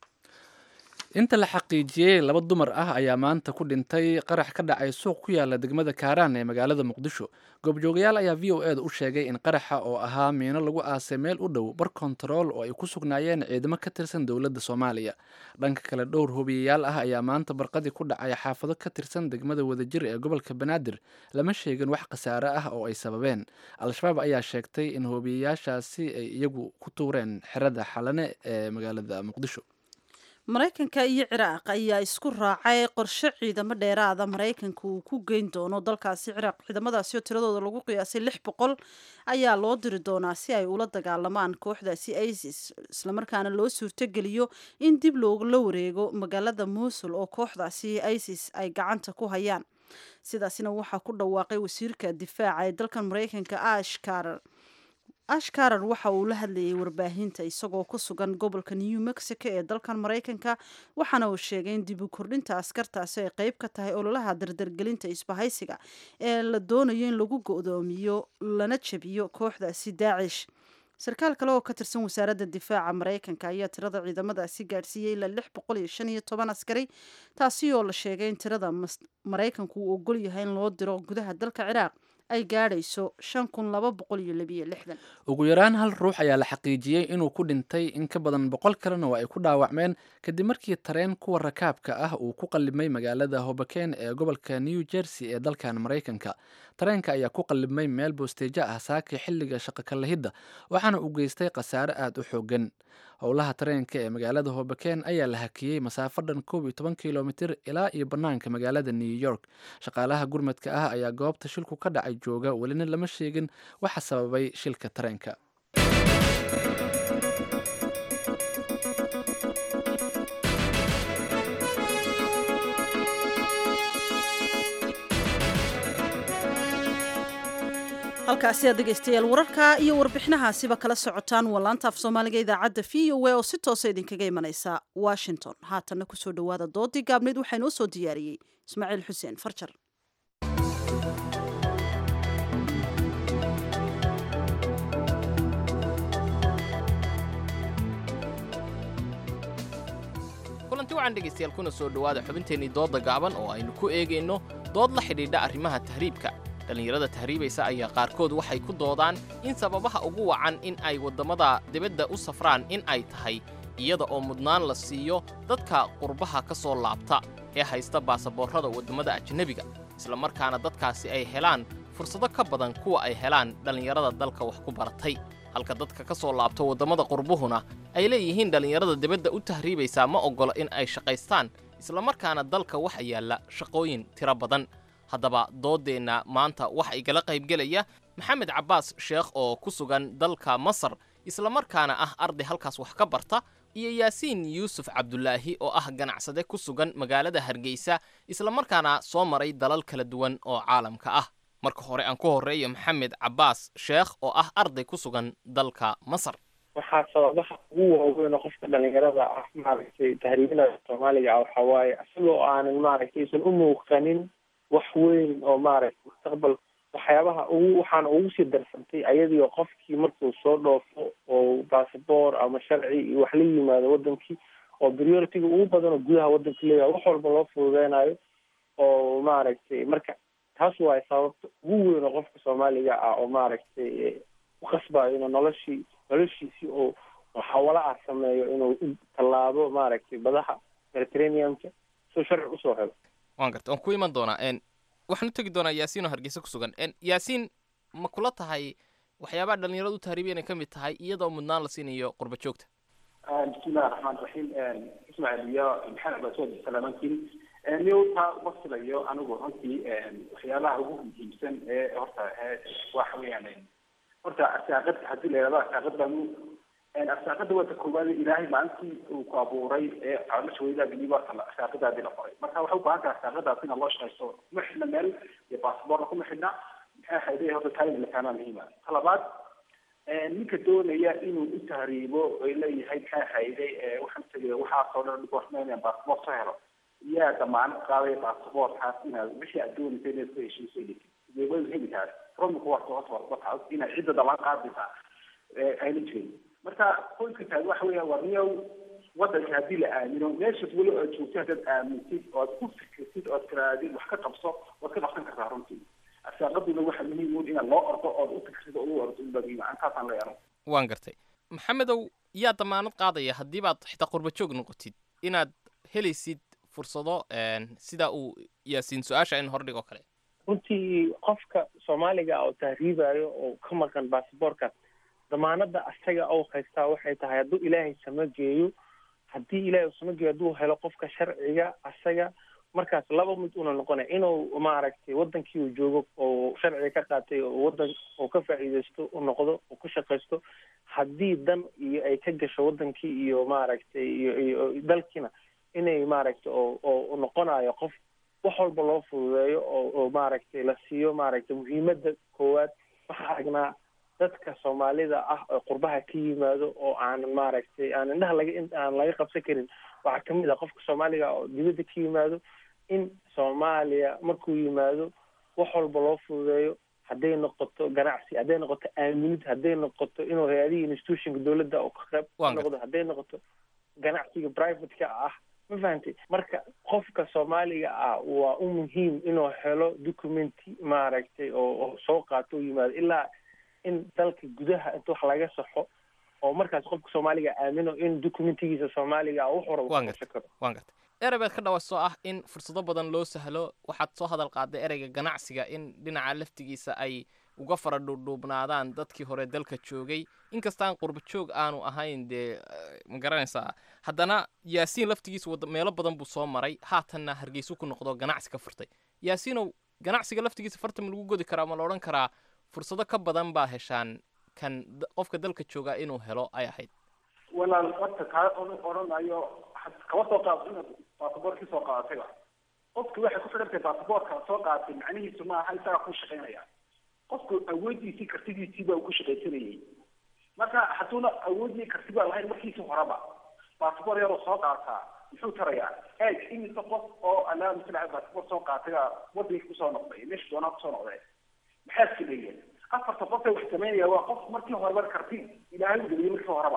inta la xaqiijiyey laba dumar ah ayaa maanta ku dhintay qarax ka dhacay suuq ku yaala degmada kaaraan ee magaalada muqdisho goobjoogayaal ayaa v o eeda u sheegay in qaraxa oo ahaa miino lagu aasay meel u dhow bar kontarool oo ay ku sugnaayeen ciidamo ka tirsan dowladda soomaaliya dhanka kale dhowr hubiyayaal ah ayaa maanta barqadii ku dhacay xaafado ka tirsan degmada wadajir ee gobolka banaadir lama sheegin wax khasaare ah oo ay sababeen al-shabaab ayaa sheegtay in hubiyayaashaasi ay iyagu ku tuureen xerada xalane ee magaalada muqdisho maraykanka iyo ciraaq ayaa isku raacay qorshe ciidamo dheeraada maraykanka uu ku geyn doono dalkaasi ciraaq ciidamadaasi oo tiradooda lagu qiyaasay lix boqol ayaa loo diri doonaa si ay ula dagaalamaan kooxdaasi isis islamarkaana loo suurtogeliyo in dib loola wareego magaalada muusul oo kooxdaasi isis ay gacanta ku hayaan sidaasina waxaa ku dhawaaqay wasiirka difaaca ee dalkan maraykanka ash karar ash karar waxa uu la hadlayay warbaahinta isagoo ku sugan gobolka new mexico ee dalkan maraykanka waxaana uu sheegay in dib u kordhinta askartaasi ay qeyb ka tahay ololaha dardargelinta isbahaysiga ee la doonayo in lagu go-doomiyo lana jabiyo kooxdaasi daacish sarkaal kale oo ka tirsan wasaaradda difaaca maraykanka ayaa tirada ciidamadaasi gaadhsiiyey ilaa lix boqol iyo shan iyo toban askari taasi oo la sheegay in tirada maraykanku uu ogol yahay in loo diro gudaha dalka ciraaq ay gaadhayso shan kun laba boqol iyo labiyo lixdan ugu yaraan hal ruux ayaa la xaqiijiyey inuu ku dhintay in ka badan boqol kalena waa ay ku dhaawacmeen kadib markii tareen kuwa rakaabka ah uu ku qallimay magaalada hobaken ee gobolka new jersey ee dalkan maraykanka tareenka ayaa ku qallimay meel boosteejo ah saakii xilliga shaqo kalahidda waxaana uu geystay khasaare aada u xoogan howlaha tareenka ee magaalada hobaken ayaa la hakiyey masaafo dhan koob iyo toban kilomitir ilaa iyo bannaanka magaalada new york shaqaalaha gurmadka ah ayaa goobta shilku ka dhacay jooga welina lama sheegin waxa sababay shilka tareenka halkaasi aad dhegaystayaal wararka iyo warbixinahaasiba kala socotaan waa laanta af soomaaliga idaacadda v o a oo si toosa idinkaga imanaysa washington haatanna kusoo dhowaada doodii gaabneyd waxaa inoo soo diyaariyey ismaaciil xuseen farjar kulanti waxaan dhegaystayaal kuna soo dhowaada xubinteennii doodda gaaban oo aynu ku eegayno dood la xidhiidha arrimaha tahriibka dhallinyarada tahriibaysa ayaa qaarkood waxay ku doodaan in sababaha ugu wacan in ay waddamada dibadda u safraan in ay tahay iyada oo mudnaan la siiyo dadka qurbaha ka soo laabta ee haysta baasaboorrada waddamada ajnebiga islamarkaana dadkaasi ay helaan fursado ka badan kuwa ay helaan dhallinyarada dalka wax ku baratay halka dadka ka soo laabta waddamada qurbuhuna ay leeyihiin dhallinyarada dibadda u tahriibaysaa ma oggola in ay shaqaystaan islamarkaana dalka waxa yaalla shaqooyin tiro badan haddaba dooddeenna maanta waxa igala qaybgelaya maxamed cabbaas sheekh oo ku sugan dalka masar islamarkaana ah arday halkaas wax ka barta iyo yaasiin yuusuf cabdulaahi oo ah ganacsade ku sugan magaalada hargeysa islamarkaana soo maray dalal kala duwan oo caalamka ah marka hore aan ku horreeyo maxamed cabbaas sheekh oo ah arday ku sugan dalka masar waxaa sababaha ugu waaweyn oo qofka dhalinyarada ah maaragtay tahriibinada soomaaliga ah waxaa waaye isagoo aanan maaragtay isan u muuqanin wax weyn oo maaragtay mustaqbal waxyaabaha ugu waxaana ugu sii darsantay ayadiio qofkii markuu soo dhoofo oo basaboor ama sharci iyo wax la yimaado wadankii oo prioritiga ugu badan oo gudaha wadanka leeyahay wax walba loo fududeynayo oo maaragtay marka taas waay sababta ugu weyn oo qofka soomaaliga ah oo maaragtay ku qasbayo inuu noloshii noloshiisii oo xawala ah sameeyo inuu u tallaabo maaragtay badaha mediterraneanka soo sharci usoo helo waan garta waan ku iman doonaa n waxaan u tegi doonaa yaasiin oo hargeysa ku sugan n yaasiin ma kula tahay waxyaabaha dhalinyaradu u tahriibiya inay ka mid tahay iyadoo mudnaan la siinayo qurba joogta bismillahi raxmaan raxiim ismaaciil iyo maxamed basood salaamantiin newta uma filayo anigu runtii waxyaabaha ugu muhiimsan ee horta waxa weeyaan horta arsaaqada haddii la yidhahdo arsaaqad baan arsaaqada waa ta koowaad ilaahay maalintii uu ku abuuray ee caloosha weydaagaliba arsaaqadaadii la qoray marka waxay u baahan tahay arsaaqadaas ina loo shaqaysto kuma xidhna meel iyo baasboorna kuma xidhna maxay ahayday horta taalin la fahmaa muhiima talabaad ninka doonaya inuu u tahriibo ay leeyahay maxay ahayday waxaan tegaya waxaasoo dhan goormeynaya baasboort soo helo yaa damaanad qaadaya baasboortkaas inaad wixii aad doonaysa inaad ku heshiiso idee way heli tahay romika waa socotaa inaad cidda damaan qaadaysaa ayna jirin marka qoyska tahay waxa weeya waa niyow wadanka haddii la aamino meeshaas weli aad joogto haddaad aamintid ood ku fikirtid ood tiraadid wax ka qabso waad ka qabsan kartaa runtii arsaaqaduna waxa muhiim un inaad loo ordo ood u fikirtid oo u ordo unbaa muhiim antaasaan la yaro waan gartay maxamedow yaa damaanad qaadaya haddii baad xitaa qurba joog noqotid inaad helaysid fursado sida uu yaasiin su-aasha in hordhig oo kale runtii qofka soomaaliga oo tahriibayo oo ka maqan basaboorkaas damaanada asaga ou haystaa waxay tahay hadduu ilaahay sama geeyo haddii ilaahay uu sama geeyo hadduu helo qofka sharciga asaga markaas laba mid una noqonaya inuu maaragtay wadankii uu joogo oo sharciga ka qaatay oo wadan oo ka faa'iidaysto u noqdo oo ku shaqaysto haddii dan iyo ay ka gasho wadankii iyo maaragtay iyo iyo dalkiina inay maaragtay oo oo noqonayo qof wax walba loo fududeeyo oo oo maaragtay la siiyo maaragtay muhiimada koowaad waxaa aragnaa dadka soomaalida ah oo qurbaha ka yimaado oo aan maaragtay aan indhaha laga aan laga qabsan karin waxaa kamid ah qofka soomaaliga oo dibadda ka yimaado in soomaaliya markuu yimaado wax walba loo fududeeyo hadday noqoto ganacsi hadday noqoto aaminid hadday noqoto inuu hay-adihii institutionka dowladda oo ka qayb ka noqdo hadday noqoto ganacsiga privateka ah ma fahantay marka qofka soomaaliga ah waa u muhiim inuu helo documenti maaragtay oo oo soo qaato oo yimaado ilaa in dalka gudaha inta wax laga saxo oo markaas qofka soomaaliga aamino in documentigiisa soomaaliga wax hore waan gartay waan gartay erey baad ka dhawaasoo ah in fursado badan loo sahlo waxaad soo hadal qaaday ereyga ganacsiga in dhinaca laftigiisa ay uga fara dhuudhuubnaadaan dadkii hore dalka joogay inkastaan qurba joog aanu ahayn dee ma garanaysaa haddana yaasiin laftigiisa wada meelo badan buu soo maray haatanna hargeysu ku noqdo ganacsi ka furtay yaasiinow ganacsiga laftigiisa farta ma lagu godi karaa ma la odhan karaa fursado ka badan baa heshaan kan qofka dalka joogaa inuu helo ay ahayd walaal horta kaa odhanayo kaba soo qaado inaad baasaboorkii soo qaadatayba qofki waxay ku xidhan tahay baasaboorka soo qaadatay macnihiisu ma aha isagaa ku shaqaynaya qofku awoodiisii kartidiisii baa ku shaqaysanayay marka hadduuna awoodii karti baa lahayn markiisii horeba baasaboor yaroo soo qaataa muxuu tarayaa eeg imise qof oo alaa masala baasaboor soo qaatay wadankii kusoo noqday meesha doonaa kusoo noqday maxaa filayeen afarta qof ee wax samaynaya waa qof markii horeba karti ilaahay u geliyay markii horeba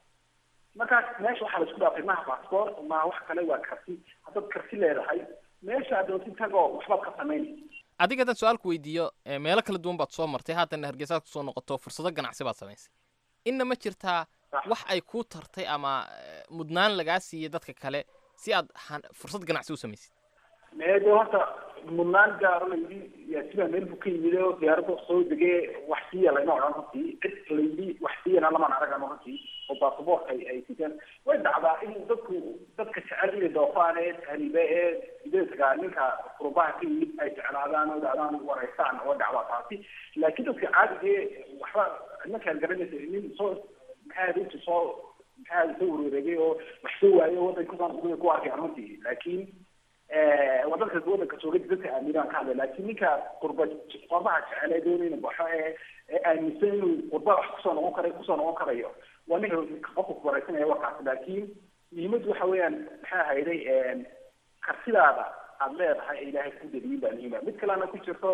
markaas meesha waxaa la isku dhaafay maha baasboor maha wax kale waa karti haddaad karti leedahay meesha aad doonti tagoo waxbaad ka samaynay adiga haddaan su-aalku weydiiyo meelo kala duwan baad soo martay haatanna hargeysaad kusoo noqoto fursado ganacsi baad samaysay inna ma jirtaa wax ay kuu tartay ama mudnaan lagaa siiyey dadka kale si aad fursad ganacsi u samaysid meede horta mudnaan gaaro layidhi yaasiba meel buu ka yimid oo diyaaradda soo degee wax siiya layma odhan runtii cid layidhi wax siiyana lamaan aragan runtii oo baasaboorka ay ay sitaan way dhacdaa in dadku dadka jecel inay doofaan ee tahriibe ee sideedka ninka qurubaha ka yimid ay jeclaadaan oo dhacdaan wareystaan oo dhacdaa taasi laakiin dadka caadigee waxba ninkaan garanaysa nin soo maxaa intu soo maxaa soo wareegay oo wax soo waayay oo wadanka kusaan ku arkay runtii laakiin wadanka wadanka jooga dadka aaminaan ka hadlay laakiin ninka qurba qurbaha jecel ee doonayna baxo ee ee aaminsan inuu qurba wax kusoo noqon karayo kusoo noqon karayo waa ninka qofka kuwareysanaya warkaas laakiin muhiimaddu waxa weeyaan maxaa hayday kartidaada aad leedahay ee ilaahay ku daliyin baa muhiima mid kalena ku jirto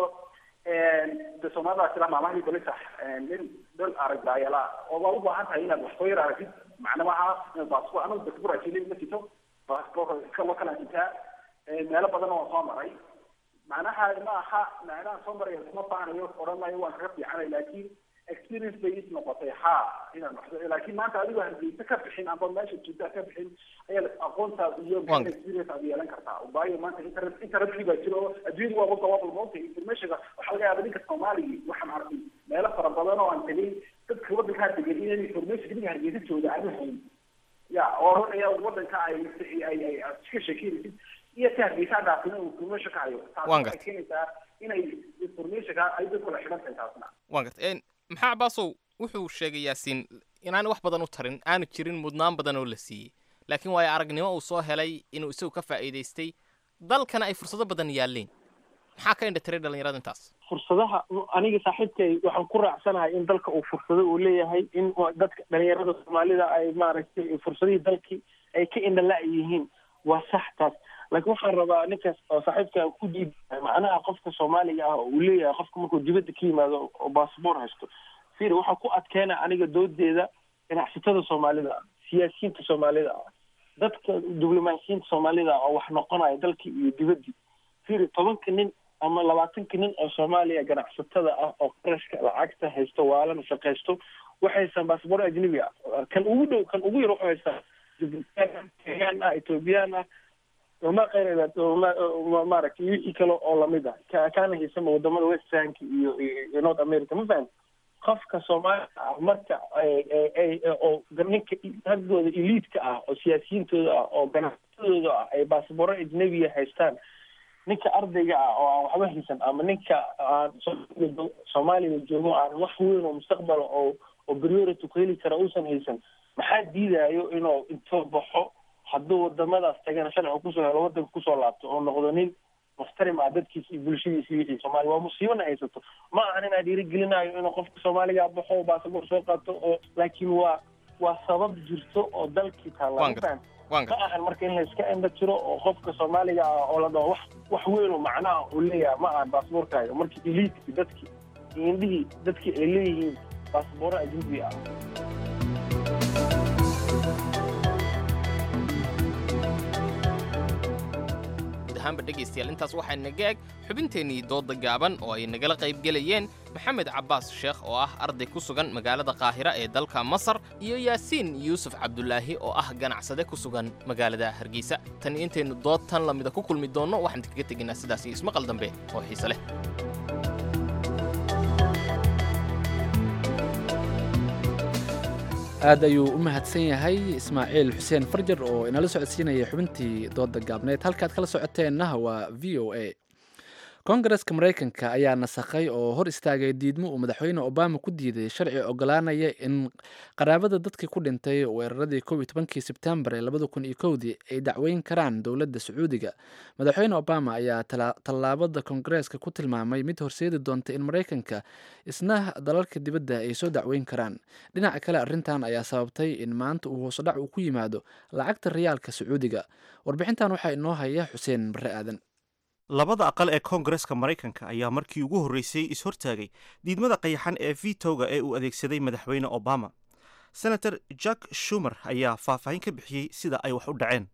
de soomaalida sila maamahii balisa nin dhal arag daayala oo waa u baahan tahay inaad wax soo yar aragtid macna maaha inaad baasboor anagu dasburaajilin ma jito baasboor iskalo kana jitaa meelo badan oo soo maray macnaha ma aha macnaha soo maraya isma faanayo odhan maayo waan kaga fiicanay laakiin experience bay is noqotay ha inaan wax laakiin maanta adigoo hargeysa ka bixin amba meesha joogtaa ka bixin ayaad aqoontaas iyo Waan- experience aad yeelan kartaa waayo maanta internet internetkii baa jiro oo adduunyadu waa global moogta informationka waxaa laga yaaba ninka soomaaliga waxaan arkay meelo fara badan oo aan tegay dadka waddankaa degan inaan information ninka hargeysa jooga aanu hayn ya oo odhanaya waddanka ay ay ay aad iska sheekeynaysid iyo ka hargeysa dhaafina uu information ka hayo taasi Waan waxay keenaysaa inay informationka ay dadku la xidhan tahay taasna waan gartay Een, maxaa cabaasow wuxuu sheegay yaasiin inaan wax badan u tarin aanu jirin mudnaan badan oo la siiyey laakiin waayo aragnimo uu soo helay inuu isagu ka faa'iidaystay dalkana ay fursado badan yaalleen maxaa ka indhatiray dhallinyarada intaas fursadaha aniga saaxiibkay waxaan ku raacsanahay in dalka uu fursado uu leeyahay in dadka dhalinyarada soomaalida ay maaragtay fursadihii dalkii ay ka indhala yihiin waa sax taas laakiin waxaan rabaa ninkaas oo saaxiibka ku diidahay macnaha qofka soomaaliga ah oo uu leeyahay qofka markuu dibadda ka yimaado oo baasboor haysto fir waxaa ku adkeena aniga doodeeda ganacsatada soomaalida ah siyaasiyiinta soomaalida ah dadka diblomaasiyiinta soomaalida ah oo wax noqonaya dalkii iyo dibaddii fir tobanka nin ama labaatanka nin oo soomaaliya ganacsatada ah oo qarashka lacagta haysto waalana shaqaysto waxay haystaan baasboor ajnabi ah kan ugu dhow kan ugu yar wuxuu haystaa jibuutiyan kenyaan ah ethoobiyan ah ma qeyradeed maaragtay wixii kale oo lamid ah ka kaana haysama wadamada westrank iyo iyo north america ma fahamti qofka soomaaliya ah marka oo ninka raggooda eliidka ah oo siyaasiyiintooda ah oo ganacsatadooda ah ay baasbooro ajnabiya haystaan ninka ardayga ah oo aan waxba haysan ama ninka aan soomaaliya joogo aan wax weyn oo mustaqbal oo oo priority ku heli kara uusan haysan maxaa diidayo inuu intoo baxo hadduu wadamadaas tagana sharciga kusoo helo wadanka kusoo laabto oo noqdo nin muxtarim ah dadkiisa iyo bulshadiisa iyo wixii soomaaliya waa musiibana haysato ma ahan inaa dhiirigelinayo inuu qofka soomaaliga baxo oo baasaboor soo qaato oo laakiin waa waa sabab jirto oo dalkii taalla ma fahan ma ahan marka in la iska indha jiro oo qofka soomaaliga ah oo la dhaho wax wax weyn oo macnaha uu leeyahay ma ahan baasaboorkaaga marka eliidki dadki indhihii dadki ay leeyihiin baasabooro ajnabi ah ahaanba dhegaystayaal intaas waxaa naga eg xubinteennii dooda gaaban oo ay nagala qaybgelayeen maxamed cabbaas sheekh oo ah arday ku sugan magaalada qaahira ee dalka masar iyo yaasiin yuusuf cabdulaahi oo ah ganacsade ku sugan magaalada hargeysa tan iyo intaynu dood tan lamida ku kulmi doonno waxaan kaga tegaynaa sidaas iyo ismaqal dambe oo xiise leh aad ayuu u mahadsan yahay ismaaciil xuseen farjar oo inala socodsiinaya xubintii dooda gaabneed halkaad kala socoteenna waa v o a kongareska maraykanka ayaa nasakhay oo hor istaagay diidmo uu madaxweyne obama ku diiday sharci ogolaanaya in qaraabada dadkii ku dhintay weeraradii kow iyo tobankii sebtembar ee labada kun iyo kowdii ay dacweyn karaan dowladda sacuudiga madaxweyne obama ayaa tallaabada kongareeska ku tilmaamay mid horseedi doonta in maraykanka isna dalalka dibadda ay soo dacweyn karaan dhinaca kale arrintan ayaa sababtay in maanta uu hoosodhac uu ku yimaado lacagta riyaalka sacuudiga warbixintan waxaa inoo haya xuseen barre aadan labada aqal ee koongareska maraykanka ayaa markii ugu horreysay is-hortaagay diidmada qayaxan ee vitoga ee uu adeegsaday madaxweyne obama senator jack shumer ayaa faahfaahin ka bixiyey sida ay wax u dhaceen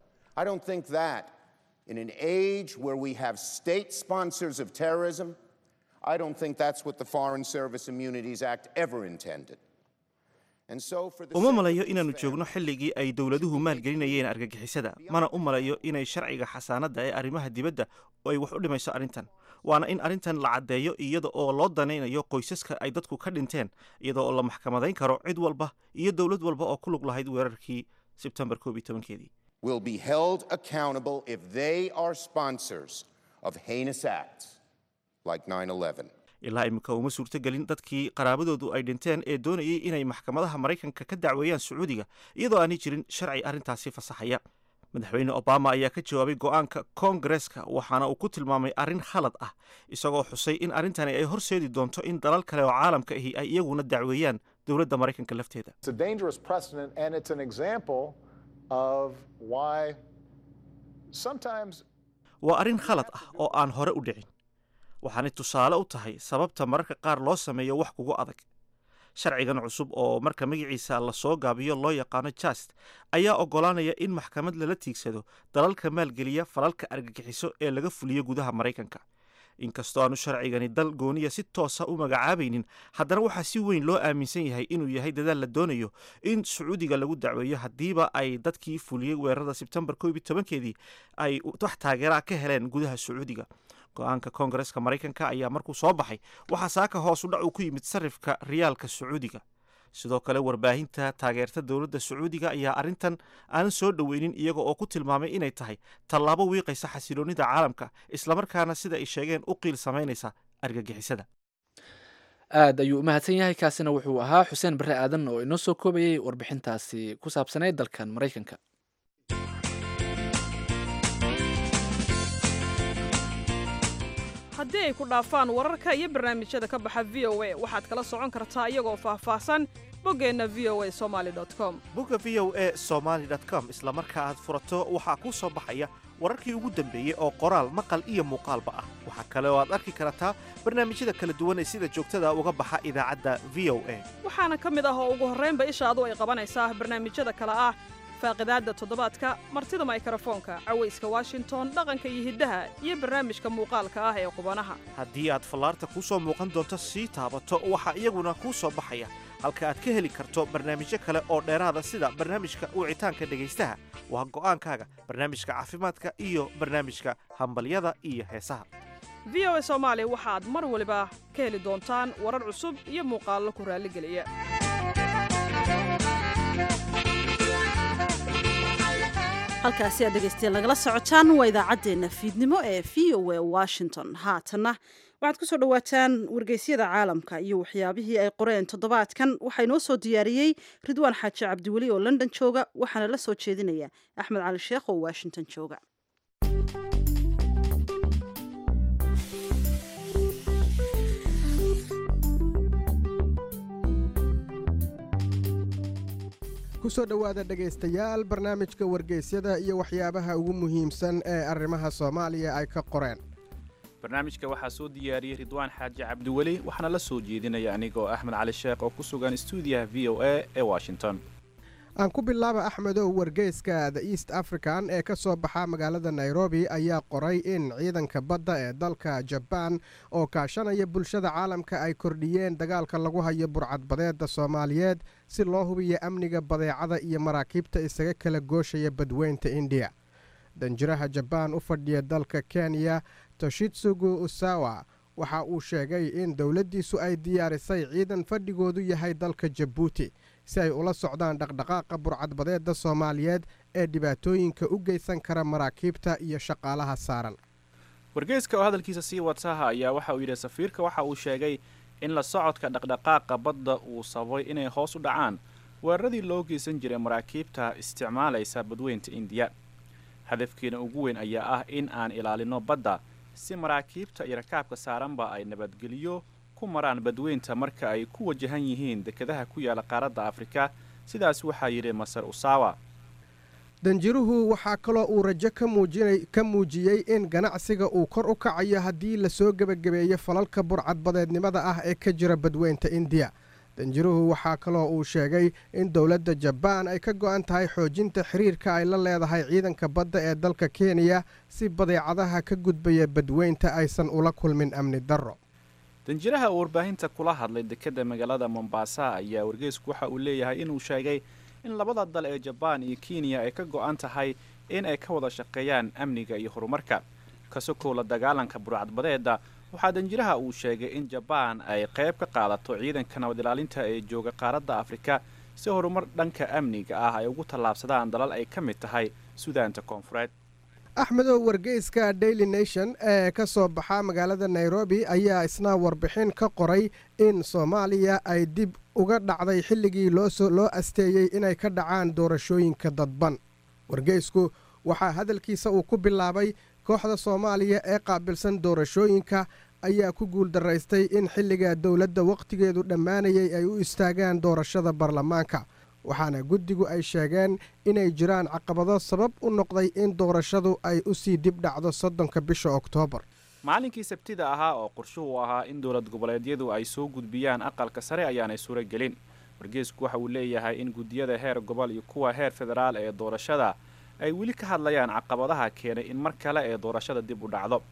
in an age where we have state sponsors of terrorism, I don't think that's what the Foreign Service Immunities Act ever intended. uma malayo inaannu joogno xilligii ay dowladuhu maalgelinayeen argagixisada mana u malayo inay sharciga xasaanadda ee arrimaha dibadda ay wax u dhimayso arrintan waana in arrintan la caddeeyo iyada oo loo danaynayo qoysaska ay dadku ka dhinteen iyada oo la maxkamadayn karo cid walba iyo dowlad walba oo ku lug lahayd weerarkii sebtembar koob iyo tobankeedii will be held accountable if they are sponsors of heinous acts like 9/11. ilaa iminka uma suurtogelin dadkii qaraabadoodu ay dhinteen ee doonayay inay maxkamadaha maraykanka ka dacweeyaan sacuudiga iyadoo aanay jirin sharci arrintaasi fasaxaya madaxweyne obama ayaa ka jawaabay go'aanka koongareska waxaana uu ku tilmaamay arrin khalad ah isagoo xusay in arrintani ay horseedi doonto in dalal kale oo caalamka ahi ay iyaguna dacweeyaan dowladda maraykanka lafteeda waa arrin khalad ah oo aan hore u dhicin waxaanay tusaale u tahay sababta mararka qaar loo sameeyo wax kugu adag sharcigan cusub oo marka magaciisa lasoo gaabiyo loo yaqaano jast ayaa oggolaanaya in maxkamad lala tiigsado dalalka maalgeliya falalka argagixiso ee laga fuliyo gudaha maraykanka inkastoo aanu sharcigani dal gooniya si toosa u magacaabaynin haddana waxaa si weyn loo aaminsan yahay inuu yahay dadaal la doonayo in sacuudiga lagu dacweeyo haddiiba ay dadkii fuliyey weerarada sebtembar koob iyo tobankeedii ay wax taageeraa ka heleen gudaha sacuudiga go-aanka koongareska maraykanka ayaa markuu soo baxay waxaa saaka hoos u dhac uu ku yimid sarifka riyaalka sacuudiga sidoo kale warbaahinta taageerta dowladda sacuudiga ayaa arrintan aanan soo dhoweynin iyaga oo ku tilmaamay inay tahay tallaabo wiiqaysa xasiloonnida caalamka islamarkaana sida ay sheegeen u qiil samaynaysa argagixisada aad ayuu u mahadsan yahay kaasina wuxuu ahaa xuseen barre aadan oo inoo soo koobayay warbixintaasi ku saabsanayd dalkan maraykanka haddii ay ku dhaafaan wararka iyo barnaamijyada ka baxa v o a waxaad kala socon kartaa iyagoo faahfaahsan boggeenna v o a somaali com bogga v o a somaali com isla marka aad furato waxaa kuu soo baxaya wararkii ugu dambeeyey oo qoraal maqal iyo muuqaalba ah waxaa kale oo aad arki kartaa barnaamijyada kala duwan ee sida joogtada uga baxa idaacadda v o a waxaana ka mid ah oo ugu horraynba ishaadu ay qabanaysaa barnaamijyada kale ah faaqidaadda toddobaadka martida maykrofoonka cawayska washington dhaqanka iyo hiddaha iyo barnaamijka muuqaalka ah ee qubanaha haddii aad fallaarta kuu soo muuqan doonto sii taabato waxaa iyaguna kuu soo baxaya halka aad ka heli karto barnaamijyo kale oo dheeraada sida barnaamijka wicitaanka dhegaystaha waa go'aankaaga barnaamijka caafimaadka iyo barnaamijka hambalyada iyo heesaha v o a soomaali waxaad mar waliba ka heli doontaan warar cusub iyo muuqaallo ku raalligeliya halkaasi aad dhegaystayaal nagala socotaan waa idaacaddeenna fiidnimo ee v o a washington haatanna waxaad ku soo dhowaataan wargeysyada caalamka iyo waxyaabihii ay qoreen toddobaadkan waxaa inoo soo diyaariyey ridwaan xaaji cabdiweli oo london jooga waxaana la soo jeedinaya axmed cali sheekh oo washington jooga ku soo dhowaada dhegaystayaal barnaamijka wargeysyada iyo waxyaabaha ugu muhiimsan ee arrimaha soomaaliya ay ka qoreen barnaamijka waxaa soo diyaariyey ridwaan xaaji cabdiweli waxaana la soo jeedinaya anigoo axmed cali sheekh oo ku sugan stuudiyaha v o a ee washington aan ku bilaaba axmedow wargeyska the east african ee ka soo baxa magaalada nairobi ayaa qoray in ciidanka badda ee dalka jabaan oo kaashanaya bulshada caalamka ay kordhiyeen dagaalka lagu hayo burcadbadeedda soomaaliyeed si loo hubiyo amniga badeecada iyo maraakiibta isaga kala gooshaya badweynta indiya danjiraha jabaan u fadhiya dalka kenya toshitsugu usawa waxa uu sheegay in dowladdiisu ay diyaarisay ciidan fadhigoodu yahay dalka jabuuti si ay ula socdaan dhaqdhaqaaqa burcadbadeedda soomaaliyeed ee dhibaatooyinka u geysan kara maraakiibta iyo shaqaalaha saaran wargeyska oo hadalkiisa sii wataha ayaa waxa uu yidhi safiirka waxa uu sheegay in la socodka dhaqdhaqaaqa badda uu sababay inay hoos u dhacaan weeraradii loo geysan jiray maraakiibta isticmaalaysa badweynta indiya hadafkeena ugu weyn ayaa ah in aan ilaalino badda si maraakiibta iyo rakaabka saaranba ay nabadgeliyo ku maraan badweynta marka ay ku wajahan yihiin dekedaha ku yaala qaaradda afrika sidaas waxaa yidhi masar usawa danjiruhu waxaa kaloo uu rajo ka muujiyey in ganacsiga uu kor u kacayo haddii lasoo gebagabeeyo falalka burcadbadeednimada ah ee ka jira badweynta indiya danjiruhu waxaa kaloo uu sheegay in dowladda jabaan ay ka go'an tahay xoojinta xiriirka ay la leedahay ciidanka badda ee dalka kenya si badeecadaha ka gudbaya badweynta aysan ula kulmin amni darro danjiraha uu warbaahinta kula hadlay dekedda magaalada mombasa ayaa wargeysku waxa uu leeyahay inuu sheegay in labada dal ee jabaan iyo kenya ay ka go'an tahay in ay ka wada shaqeeyaan amniga iyo horumarka ka sokow la dagaalanka burcadbadeedda waxaa danjiraha uu sheegay in jabaan ay qayb ka qaadato ciidanka nabad ilaalinta ee jooga qaaradda afrika si horumar dhanka amniga ah ay ugu tallaabsadaan dalal ay ka mid tahay sudaanta koonfureed axmedow wargeyska daily nation ee ka soo baxa magaalada nairobi ayaa isna warbixin ka qoray in soomaaliya ay dib uga dhacday xilligii loo asteeyey inay ka dhacaan doorashooyinka dadban wargeysku waxaa hadalkiisa uu ku bilaabay kooxda soomaaliya ee qaabilsan doorashooyinka ayaa ku guuldaraystay in xilliga dowladda wakhtigeedu dhammaanayay ay u istaagaan doorashada baarlamaanka waxaana guddigu ay sheegeen inay jiraan caqabado sabab u noqday in doorashadu ay u sii dib dhacdo soddonka bisha oktoobar maalinkii sabtida ahaa oo qorshuhu ahaa in dowlad goboleedyadu ay soo gudbiyaan aqalka sare ayaanay suuro gelin wargeysku waxa uu leeyahay in guddiyada heer gobol iyo kuwa heer federaal ee doorashada ay weli ka hadlayaan caqabadaha keenay in mar kale ee doorashada dib u dhacdo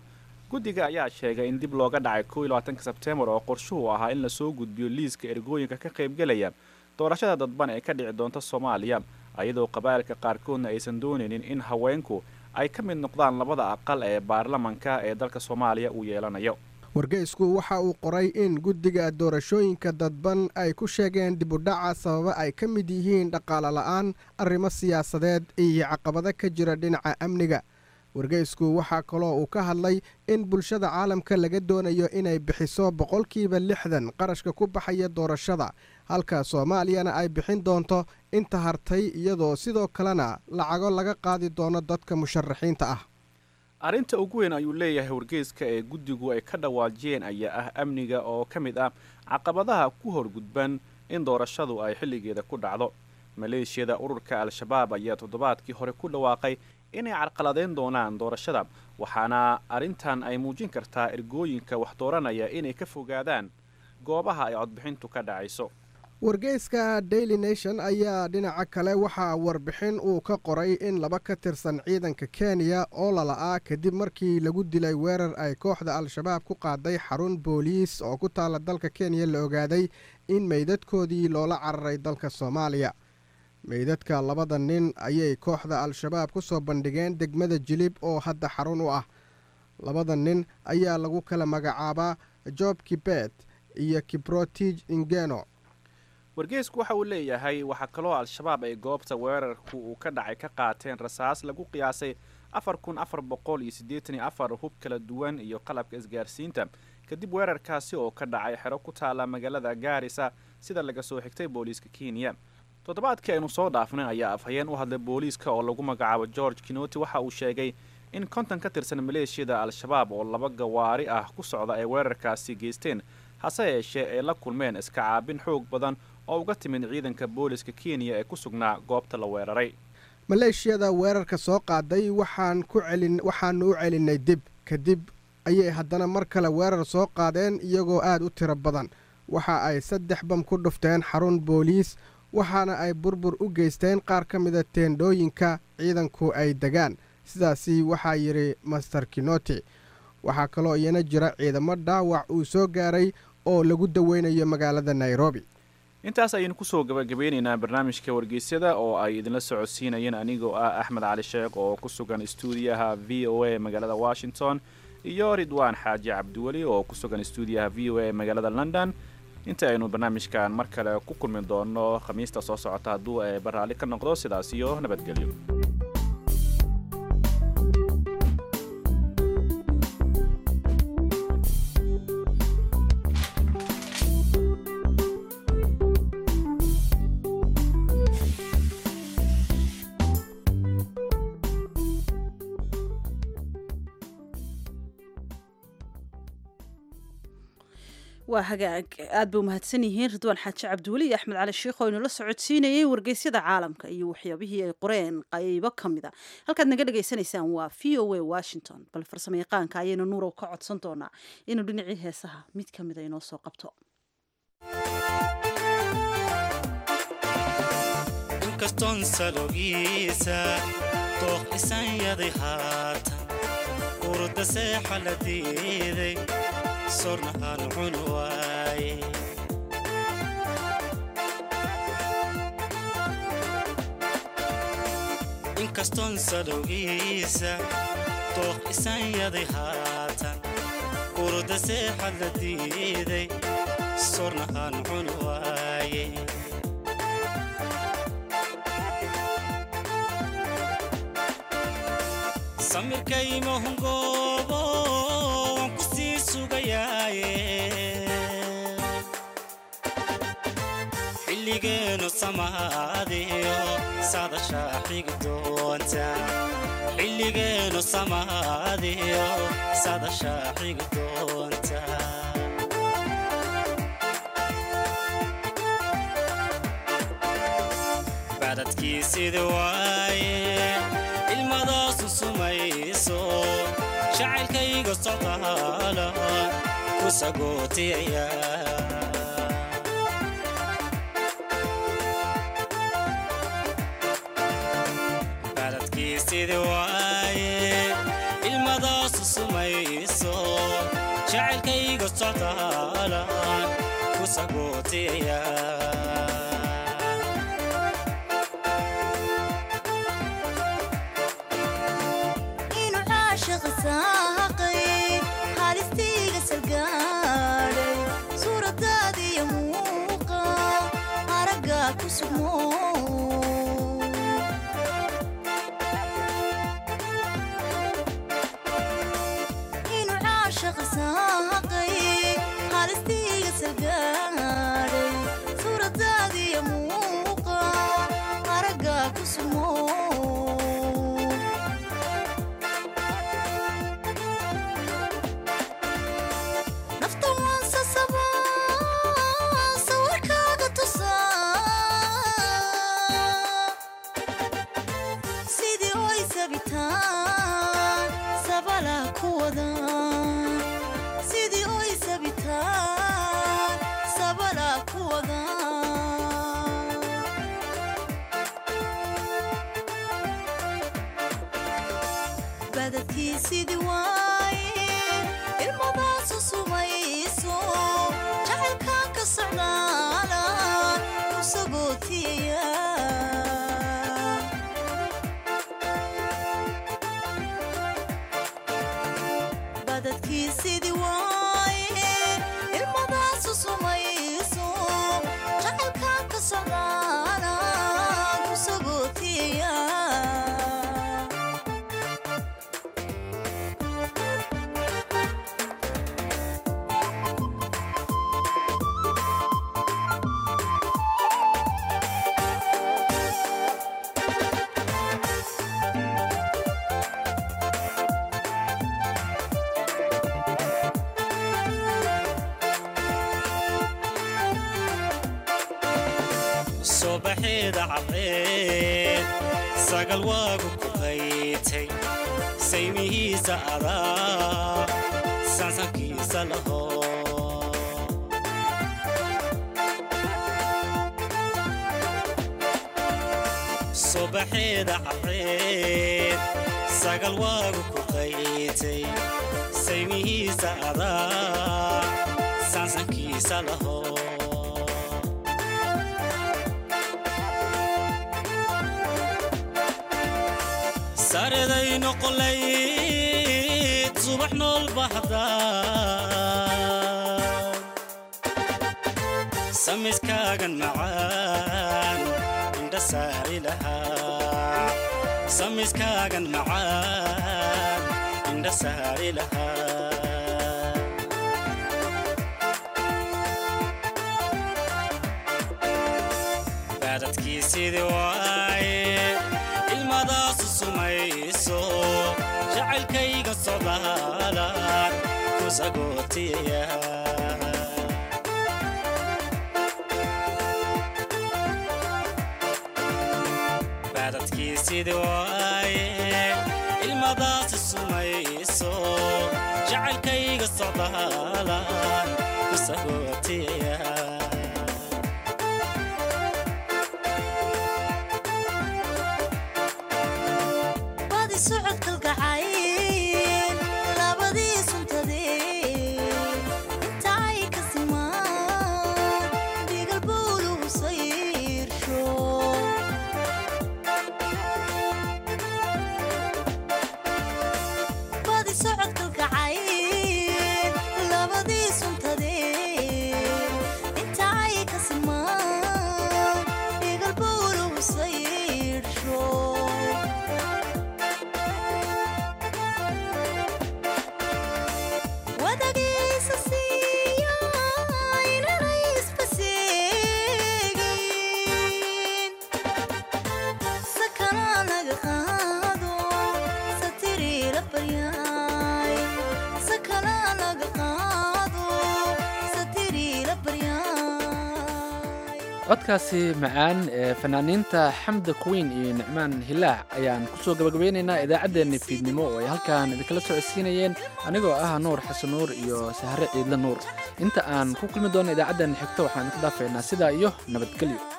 guddiga ayaa sheegay in dib looga dhacay kow iyo labaatanka sebteembar oo qorshuhu ahaa in lasoo gudbiyo liiska ergooyinka ka qaybgelaya doorashada dadban ee ka dhici doonta soomaaliya ayadoo qabaa'ilka qaarkoodna aysan doonaynin in haweenku ay ka mid noqdaan labada aqal ee baarlamanka ee dalka soomaaliya uu yeelanayo wargeysku waxa uu qoray in guddiga doorashooyinka dadban ay ku sheegeen dibudhaca sababa ay ka mid yihiin dhaqaale la'aan arrimo siyaasadeed iyo caqabado ka jira dhinaca amniga wargeysku waxaa kaloo uu ka hadlay in bulshada caalamka laga doonayo inay bixiso boqolkiiba lixdan qarashka ku baxaya doorashada halka soomaaliyana ay bixin doonto inta hartay iyadoo sidoo kalena lacago laga qaadi doono dadka musharaxiinta ah arrinta ugu weyn ayuu leeyahay wargeyska ee guddigu ay ka dhawaajiyeen ayaa ah amniga oo ka mid ah caqabadaha ku horgudban in doorashadu ay xilligeeda ku dhacdo maleeshiyada ururka al-shabaab ayaa toddobaadkii hore ku dhawaaqay inay carqaladeyn doonaan doorashada waxaana arrintan ay muujin kartaa ergooyinka wax dooranaya inay ka fogaadaan goobaha ay codbixintu ka dhacayso wargeyska daily nation ayaa dhinaca kale waxaa warbixin uu ka qoray in laba ka tirsan ciidanka kenya oo lala'aa kadib markii lagu dilay weerar ay kooxda al-shabaab ku qaaday xarun booliis oo ku taala dalka kenya la ogaaday in meydadkoodii loola cararay dalka soomaaliya meydadka labada nin ayay kooxda al-shabaab ku soo bandhigeen degmada jilib oo hadda xarun u ah labada nin ayaa lagu kala magacaabaa job kibet iyo kibrotij ingeno wargeysku waxa uu leeyahay waxaa kaloo al-shabaab ay goobta weerarku uu ka dhacay ka qaateen rasaas lagu qiyaasay afar kun afar boqol iyo siddeetan iyo afar hub kala duwan iyo qalabka isgaarsiinta kadib weerarkaasi oo ka dhacay xero ku taala magaalada gaarisa sida laga soo xigtay booliiska kenya toddobaadkii aynu soo dhaafnay ayaa afhayeen u hadlay booliiska oo lagu magacaabo george kinoti waxa uu sheegay in konton ka tirsan maleeshiyada al-shabaab oo laba gawaari ah ku socda ay weerarkaasi geysteen hase yeeshee ay la kulmeen iska caabin xoog badan oo uga timid ciidanka booliska kenya ee ku sugnaa goobta la weeraray maleeshiyada weerarka soo qaaday waxaan ku celin waxaanu u celinay dib kadib ayay haddana mar kale weerar soo qaadeen iyagoo aad u tiro badan waxa ay saddex bam ku dhufteen xarun booliis waxaana ay burbur u geysteen qaar ka mida teendhooyinka ciidanku ay degaan sidaasi waxaa yidhi master kinoti waxaa kaloo iyana jira ciidamo dhaawac uu soo gaaray oo lagu daweynayo magaalada nairobi intaas ayaynu kusoo gabagabeynaynaa barnaamijka wargeysyada oo ay idinla socodsiinayeen anigoo ah axmed cali sheekh oo ku sugan stuudiyaha v o a magaalada washington iyo ridwaan xaaji cabdiweli oo ku sugan stuudiyaha v o a magaalada london inta aynu barnaamijkan mar kale ku kulmi doono khamiista soo socota hadduu ee baraalli ka noqdo sidaas iyo nabadgelyo waa hagaag aad bay umahadsan yihiin ridwaan xaaji cabdiweli iyo axmed cali sheikh oo inula socodsiinayay wargeysyada caalamka iyo waxyaabihii ay qoreen qaybo ka mid a halkaad naga dhagaysanaysaan waa v o a washington bal farsamo yaqaanka ayaynu nuurow ka codsan doonaa inuu dhinacii heesaha mid ka mida inoo soo qabto inkastoon salogiisa dooq isanyaday haatan urda seexa la diiday sorna aan cun waaye inkastoon salowgiisa dooq isanyaday haatan urda seexa la diiday sorna aan cun waaye samirkaymahungoobo waan ku sii sugayaaye xilligeenu samaadiyo sadashaa xigi doonta xilligeenu samaadiyo sadashaa xigi doonta badadkii sida waaye ilmadaasu sumayso jacaylkayga socdaala ku sagootiyaya baladkii sida waaye ilmadaasu sumayso sagootiyaya inuu caashiqa saaqay haalistiiga salgaadhay suuradaadiyo muuqa aragga ku sugmo inuu caashiqa saaqay haalistiiga salgaadhay suuradaadiyo muuqa aragga ku sugmo nafta waan sasabaa sawirkaaga tusaa sidii oy sabitaan sabala ku wada sidii oy sabitaan sabala ku wada badadkii sidii waaye ilmadaasu sumayso jacaylkaan ka socdaala ku sagootiyaya badadkii sidii waaye ilmadaasu sumayso jacaylkaan ka socdaala ku sagootiyaya subaxeeda cadceed sagal waagu ku qaytay saymihiisa adaa sansankiisa laho subaxeeda cadceed sagal waagu ku qaytay saymihiisa adaa sansankiisa laho sareday noqolayd subax nool baxda samiskaagan macaan indha saari lahaa samiskaagan macaan indha saari lahaa baadadkii sidii waaye ilmadaasu sumayso jacaylkayga socdaalaan ku sagootiyaya baadadkii sidii waaye ilmadaasu sumayso jacaylkayga socdaalaan ku sagootiyaya badi socodkalgacayn labadii suntadee inta ay ka simaan dhigal bowluhu sayrsho badi socodkalgacayn labadii suntadee inta ay ka simaan dhigal bowluhu sayrsho wadagiisa siiya inanay isbaseegin sakana naga qaado satiriila baryaay sakana naga qaado satiriila baryaay codkaasi macaan ee fanaaniinta xamda queen iyo nicmaan hilaac ayaan kusoo gabagabeynaynaa idaacaddeenna fiidnimo oo ay halkan idinkala socodsiinayeen anigoo ah nuur xasan nuur iyo sahre ciidle nuur inta aan ku kulmi doono idaacaddeena xigto waxaan idinku dhaafeynaa sidaa iyo nabadgelyo